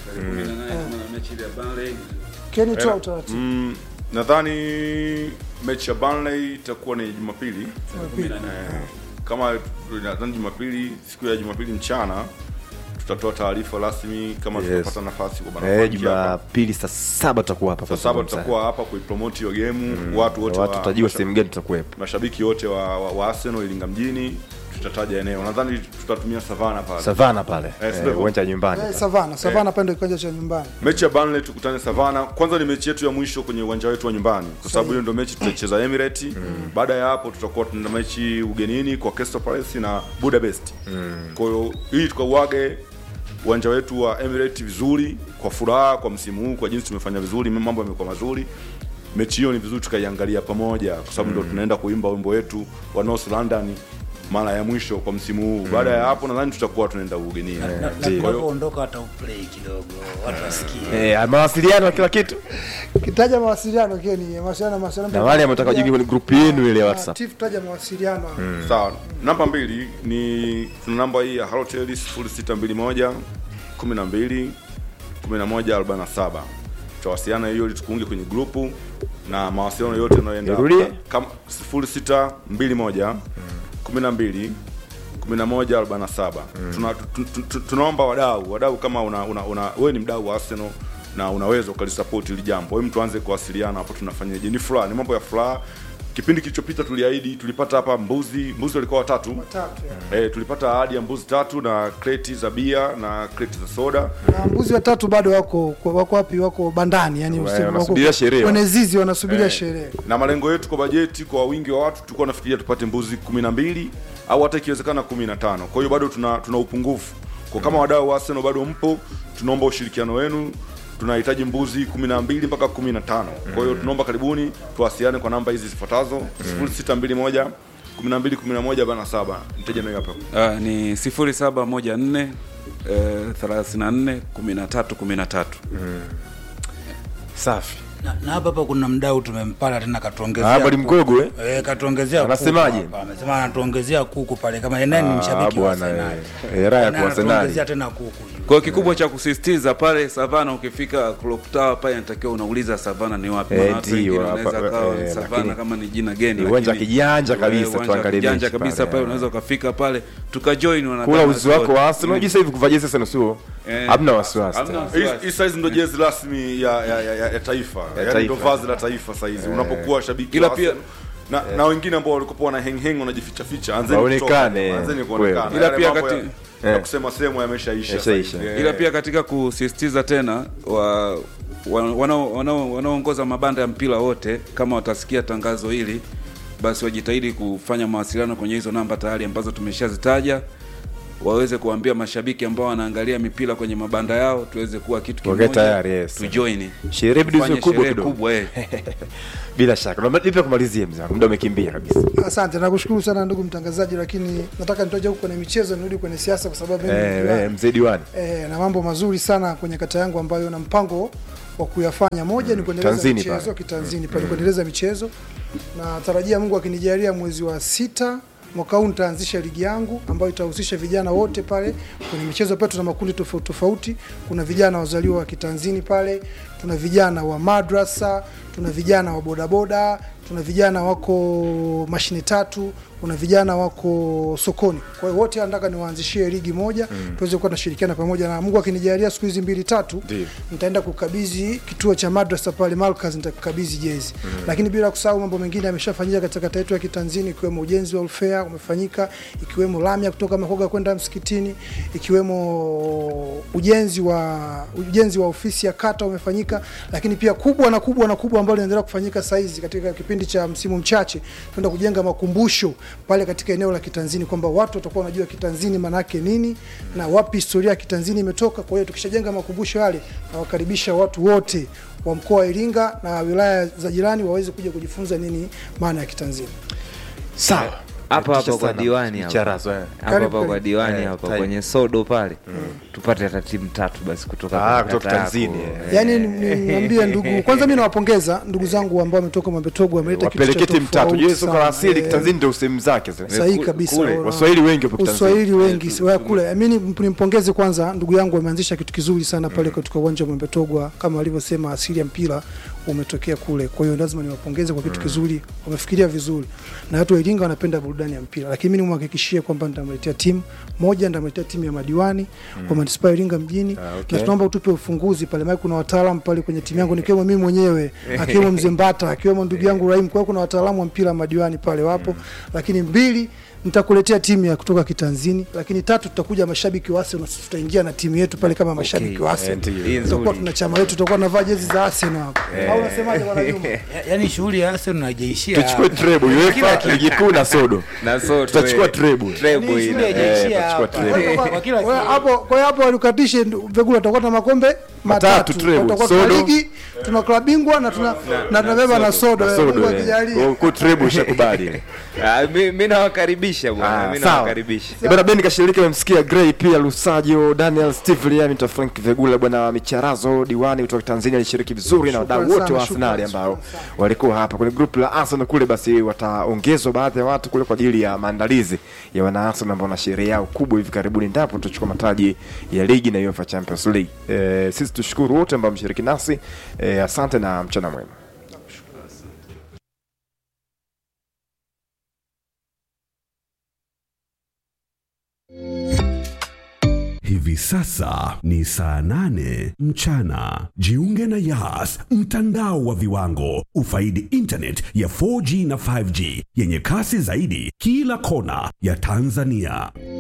Speaker 7: Keni toa utaratibu
Speaker 8: Mm, nadhani mechi ya Burnley itakuwa ni Jumapili. Eh, kama nadhani Jumapili, siku ya Jumapili mchana tutatoa taarifa rasmi kama
Speaker 1: Yes.
Speaker 8: tutapata nafasi kwa
Speaker 1: eh
Speaker 8: Banafanki hapa.
Speaker 1: Jumapili saa saba tutakuwa hapa
Speaker 8: Saa saba tutakuwa hapa kuipromote hiyo game, watu wote
Speaker 1: watu
Speaker 8: wa-
Speaker 1: tutajua
Speaker 8: masha-
Speaker 1: sehemu gani tutakuwepo
Speaker 8: mashabiki wote wa, wa, wa Arsenal Iringa mjini, tutataja eneo. Nadhani tutatumia Savana pale.
Speaker 1: Savana pale
Speaker 8: Eh,
Speaker 1: eh,
Speaker 8: sio?
Speaker 1: uwanja wa nyumbani
Speaker 7: eh, Savana Savana pale ndio kiwanja cha nyumbani
Speaker 8: Mechi ya Burnley tukutane Savana. Kwanza ni mechi yetu ya mwisho kwenye uwanja wetu wa nyumbani, kwa sababu hiyo ndio mechi tutaicheza Emirates. Baada ya hapo tutakuwa tuna mechi ugenini kwa Crystal Palace na Budapest. Kwa hiyo hii tukauage uwanja wetu wa Emirates vizuri, kwa furaha, kwa msimu huu, kwa jinsi tumefanya vizuri, mambo yamekuwa mazuri. Mechi hiyo ni vizuri tukaiangalia pamoja, kwa sababu ndio tunaenda kuimba wimbo wetu wa North London mara ya mwisho kwa msimu huu. Baada ya hapo nadhani tutakuwa tunaenda ugenini.
Speaker 10: na na tunapoondoka hata uplay kidogo watu wasikie
Speaker 1: eh mawasiliano kila kitu
Speaker 7: kitaja mawasiliano Keni mawasiliano mawasiliano
Speaker 1: na wale wanataka kujiunga kwenye grupu yenu ile ya WhatsApp
Speaker 7: Tifu taja mawasiliano
Speaker 8: Sawa, namba mbili ni tuna namba hii ya Halotel 0621 12 11 47. Tutawasiliana hiyo ili tukuunge kwenye grupu na mawasiliano yote yanayoenda
Speaker 1: Nirudie?
Speaker 8: kama 0621 12 11 47. Tuna, tu- tu- tu- tunaomba wadau wadau, kama una, una, una wewe ni mdau wa Arsenal na unaweza ukalisupport hili jambo, hebu tuanze kuwasiliana hapo, tunafanyaje? Ni furaha, ni mambo ya furaha. Kipindi kilichopita tuliahidi, tulipata hapa mbuzi, mbuzi walikuwa watatu
Speaker 7: tatu ya.
Speaker 8: Eh, tulipata ahadi ya mbuzi tatu na kreti za bia na kreti za soda.
Speaker 7: na mbuzi watatu bado wako wako wapi wako bandani yani
Speaker 1: Wa-
Speaker 7: usiku-
Speaker 1: wanasubiria
Speaker 7: wako-
Speaker 1: sherehe.
Speaker 7: kwenye zizi wanasubiria
Speaker 8: Eh,
Speaker 7: sherehe
Speaker 8: Na malengo yetu kwa bajeti kwa wingi wa watu tulikuwa nafikiria tupate mbuzi kumi na mbili au hata ikiwezekana kumi na tano. Kwa hiyo bado tuna, tuna upungufu. Kwa kama wadau wa Arsenal bado mpo, tunaomba ushirikiano wenu. Tunahitaji mbuzi 12 mpaka 15. Kwa hiyo tunaomba karibuni tuwasiliane kwa namba hizi zifuatazo 0621 12 11 bana saba. Mteja nayo hapa.
Speaker 9: Ah, ni 0714 eh, 34 13 13.
Speaker 1: safi
Speaker 10: na na hapa hapa kuna mdau tumempata tena katuongezea
Speaker 1: hapa ni
Speaker 10: kuku.
Speaker 1: mgogo eh
Speaker 10: Eh, katuongezea kuku
Speaker 1: Anasemaje?
Speaker 10: hapa. Amesema anatuongezea kuku pale kama yeye ni
Speaker 1: Ah,
Speaker 10: mshabiki wa
Speaker 1: bwana,
Speaker 10: Arsenal.
Speaker 1: eh. Eh, raha ya
Speaker 10: Na
Speaker 1: kwa Arsenal.
Speaker 10: anatuongezea tena kuku.
Speaker 1: kwa
Speaker 9: Kwa hiyo kikubwa cha kusisitiza pale Savana, ukifika Clock Tower pale inatakiwa unauliza Savana ni wapi.
Speaker 1: Eh,
Speaker 9: Maana watu
Speaker 1: ndio,
Speaker 9: wengine
Speaker 1: hapa,
Speaker 9: wanaweza kawa
Speaker 1: eh,
Speaker 9: Savana
Speaker 1: lakini
Speaker 9: kama ni jina geni,
Speaker 1: ni uwanja
Speaker 9: lakini-
Speaker 1: kijanja
Speaker 9: eh,
Speaker 1: kabisa,
Speaker 9: uwanja
Speaker 1: tuangalie
Speaker 9: kijanja
Speaker 1: mechi
Speaker 9: kabisa
Speaker 1: pale,
Speaker 9: pale,
Speaker 1: eh.
Speaker 9: unaweza ukafika pale tukajoin wanadada
Speaker 1: kula uzi wako
Speaker 9: wote.
Speaker 1: wa Arsenal unajua sasa hivi kuvaa jezi sana sio
Speaker 9: Eh,
Speaker 1: hamna wasiwasi
Speaker 9: hamna
Speaker 1: tena.
Speaker 9: wasiwasi.
Speaker 8: Hii- hii size ndo jezi rasmi ya, ya, ya, ya, ya taifa yani
Speaker 1: taifa.
Speaker 8: ndo vazi la taifa saizi unapokuwa shabiki
Speaker 9: Ila
Speaker 8: wa
Speaker 9: pia-
Speaker 8: Arsenal. na, na wengine ambao walikuwa wana heng heng wanajificha ficha anzeni
Speaker 1: Waonekane,
Speaker 8: kutoka, anzeni
Speaker 1: kweli.
Speaker 8: kuonekana
Speaker 9: Ila
Speaker 8: Yale
Speaker 9: pia
Speaker 8: mambo
Speaker 9: kati-
Speaker 8: ya, ya
Speaker 1: eh.
Speaker 8: kusema sehemu yameshaisha
Speaker 1: Yameshaisha.
Speaker 8: saizi. Eh.
Speaker 9: ila pia katika kusisitiza tena wa wa- wanao- wanao- wanaoongoza mabanda ya mpira wote kama watasikia tangazo hili basi wajitahidi kufanya mawasiliano kwenye hizo namba tayari ambazo tumeshazitaja waweze kuambia mashabiki ambao wanaangalia mipira kwenye mabanda yao tuweze kuwa kitu
Speaker 1: Wakae
Speaker 9: kimoja
Speaker 1: tayari, yes.
Speaker 9: tujoin
Speaker 1: Sherehe bidi
Speaker 9: Tufanye
Speaker 1: ziwe kubwa
Speaker 9: sherehe
Speaker 1: kidogo.
Speaker 9: kubwa eh.
Speaker 1: bila shaka Naomba nipe kumalizia mzee wangu, muda umekimbia kabisa
Speaker 7: Asante, nakushukuru sana ndugu mtangazaji, lakini nataka nitoje huko kwenye michezo nirudi kwenye siasa kwa sababu mimi ni
Speaker 1: eh,
Speaker 7: diwani.
Speaker 1: eh, mzee diwani
Speaker 7: eh, na mambo mazuri sana kwenye kata yangu ambayo na mpango wa kuyafanya. Moja ni kuendeleza
Speaker 1: Tanzini
Speaker 7: michezo
Speaker 1: pale.
Speaker 7: kitanzini pale, kuendeleza michezo na tarajia Mungu akinijalia mwezi wa sita mwaka huu nitaanzisha ligi yangu ambayo itahusisha vijana wote pale kwenye michezo. Pale tuna makundi tofauti tofauti, kuna vijana wazaliwa wa kitanzini pale, tuna vijana wa madrasa, tuna vijana wa bodaboda, tuna vijana wako mashine tatu, kuna vijana wako sokoni. Kwa hiyo wote nataka niwaanzishie ligi moja mm. tuweze kuwa tunashirikiana pamoja, na Mungu akinijalia siku hizi mbili tatu
Speaker 1: Ndiyo.
Speaker 7: nitaenda kukabidhi kituo cha madrasa pale Malkaz, nitakukabidhi jezi mm. lakini bila kusahau mambo mengine yameshafanyika katika kata yetu ya Kitanzini, ikiwemo ujenzi wa ulfea umefanyika, ikiwemo lami ya kutoka Makoga kwenda msikitini, ikiwemo ujenzi wa ujenzi wa ofisi ya kata umefanyika, lakini pia kubwa na kubwa na kubwa ambalo linaendelea kufanyika saa hizi katika kipindi cha msimu mchache, tunaenda kujenga makumbusho pale katika eneo la Kitanzini, kwamba watu watakuwa wanajua Kitanzini maanake nini na wapi historia ya Kitanzini imetoka. Kwa hiyo tukishajenga makumbusho yale, nawakaribisha watu wote wa mkoa wa Iringa na wilaya za jirani waweze kuja kujifunza nini maana ya Kitanzini.
Speaker 1: sawa
Speaker 2: hapa
Speaker 1: Natisha
Speaker 2: hapa kwa
Speaker 1: sana.
Speaker 2: diwani hapa
Speaker 1: Micharazo, eh.
Speaker 2: hapa
Speaker 7: Karibu,
Speaker 2: hapa kwa
Speaker 7: karibu.
Speaker 2: diwani
Speaker 1: Eh,
Speaker 2: hapa
Speaker 1: time.
Speaker 2: kwenye sodo pale tupate hata timu tatu basi kutoka
Speaker 1: Ah,
Speaker 2: kwenye
Speaker 1: kutoka
Speaker 2: kata yako.
Speaker 1: Tanzania, eh.
Speaker 2: Eh,
Speaker 7: Yaani ni- niambie ndugu, kwanza mimi nawapongeza ndugu zangu ambao wametoka Mwembetogo, wameleta kitu cha
Speaker 1: wapeleke timu tatu
Speaker 7: tofauti
Speaker 1: jue soka la
Speaker 7: sana.
Speaker 1: asili
Speaker 7: Eh,
Speaker 1: kitanzini ndio sehemu zake zile.
Speaker 7: sahihi
Speaker 2: Kule-
Speaker 7: kabisa.
Speaker 2: kule,
Speaker 7: Wana-
Speaker 1: waswahili wengi wapo kitanzini
Speaker 7: Uswahili wengi wa kule. Mimi nimpongeze kwanza ndugu yangu ameanzisha kitu kizuri sana pale katika uwanja wa Mwembetogwa, kama alivyosema, asili ya mpira umetokea kule. Kwa hiyo lazima niwapongeze kwa kitu kizuri, wamefikiria vizuri, na watu wa Iringa wanapenda burudani ya mpira. Lakini mimi nimhakikishie kwamba nitamletea timu moja, nitamletea timu ya madiwani wa manispaa ya Iringa mjini,
Speaker 1: Ah, okay.
Speaker 7: na tunaomba utupe ufunguzi pale, maana kuna wataalamu pale kwenye timu yangu, nikiwemo mimi mwenyewe, akiwemo mzee Mbata, akiwemo ndugu yangu Rahim. Kwa hiyo kuna wataalamu wa mpira madiwani pale wapo, lakini mbili nitakuletea timu ya kutoka Kitanzini, lakini tatu tutakuja mashabiki wa Arsenal, sisi tutaingia na timu yetu pale kama mashabiki wa Arsenal.
Speaker 1: ndio.
Speaker 2: Hii
Speaker 7: Tutakuwa
Speaker 2: nzuri.
Speaker 7: tuna chama letu, tutakuwa tunavaa jezi za Arsenal hapo. Au unasemaje bwana Juma?
Speaker 10: Ya- yaani shughuli ya Arsenal haijaishia
Speaker 1: tuchukue
Speaker 10: hapa.
Speaker 1: treble UEFA ligi kuu na sodo
Speaker 2: na sodo
Speaker 1: tutachukua
Speaker 2: eh,
Speaker 1: treble
Speaker 2: treble
Speaker 10: Yaani
Speaker 2: ina-
Speaker 10: shule haijaishia
Speaker 1: Eh,
Speaker 10: hapa.
Speaker 1: tutachukua
Speaker 10: Kwa- kwa kila
Speaker 7: Kwa hiyo hapo kwa hiyo hapo walikatishe Vegula tutakuwa na makombe matatu.
Speaker 1: treble,
Speaker 7: Tutakuwa tuna
Speaker 1: sodo.
Speaker 7: ligi, tuna klabu bingwa na tuna na tunabeba na sodo. eh, Mungu
Speaker 1: sodo eh.
Speaker 7: akijalia.
Speaker 1: Kwa treble ushakubali
Speaker 2: Ah, mi mi nawakaribisha bwana
Speaker 1: Ah,
Speaker 2: mi
Speaker 1: sawa.
Speaker 2: nawakaribisha
Speaker 1: Eh, bwana Ben kashiriki amemsikia Gray pia Lusajo Daniel Steve Liamita Frank Vegula bwana Micharazo diwani kutoka Tanzania alishiriki vizuri na wadau
Speaker 7: Shukrani
Speaker 1: wote wa
Speaker 7: sana,
Speaker 1: Arsenal
Speaker 7: shukrani,
Speaker 1: ambao
Speaker 7: shukrani sana.
Speaker 1: walikuwa hapa kwenye group la Arsenal kule, basi wataongezwa baadhi ya watu kule kwa ajili ya maandalizi ya wana Arsenal ambao na sherehe yao kubwa hivi karibuni, ndapo tutachukua mataji ya ligi na UEFA Champions League. Eh, sisi tushukuru wote ambao mshiriki nasi eh, asante na mchana mwema.
Speaker 11: Hivi sasa ni saa nane mchana. Jiunge na Yas, mtandao wa viwango. Ufaidi internet ya 4G na 5G yenye kasi zaidi kila kona ya Tanzania.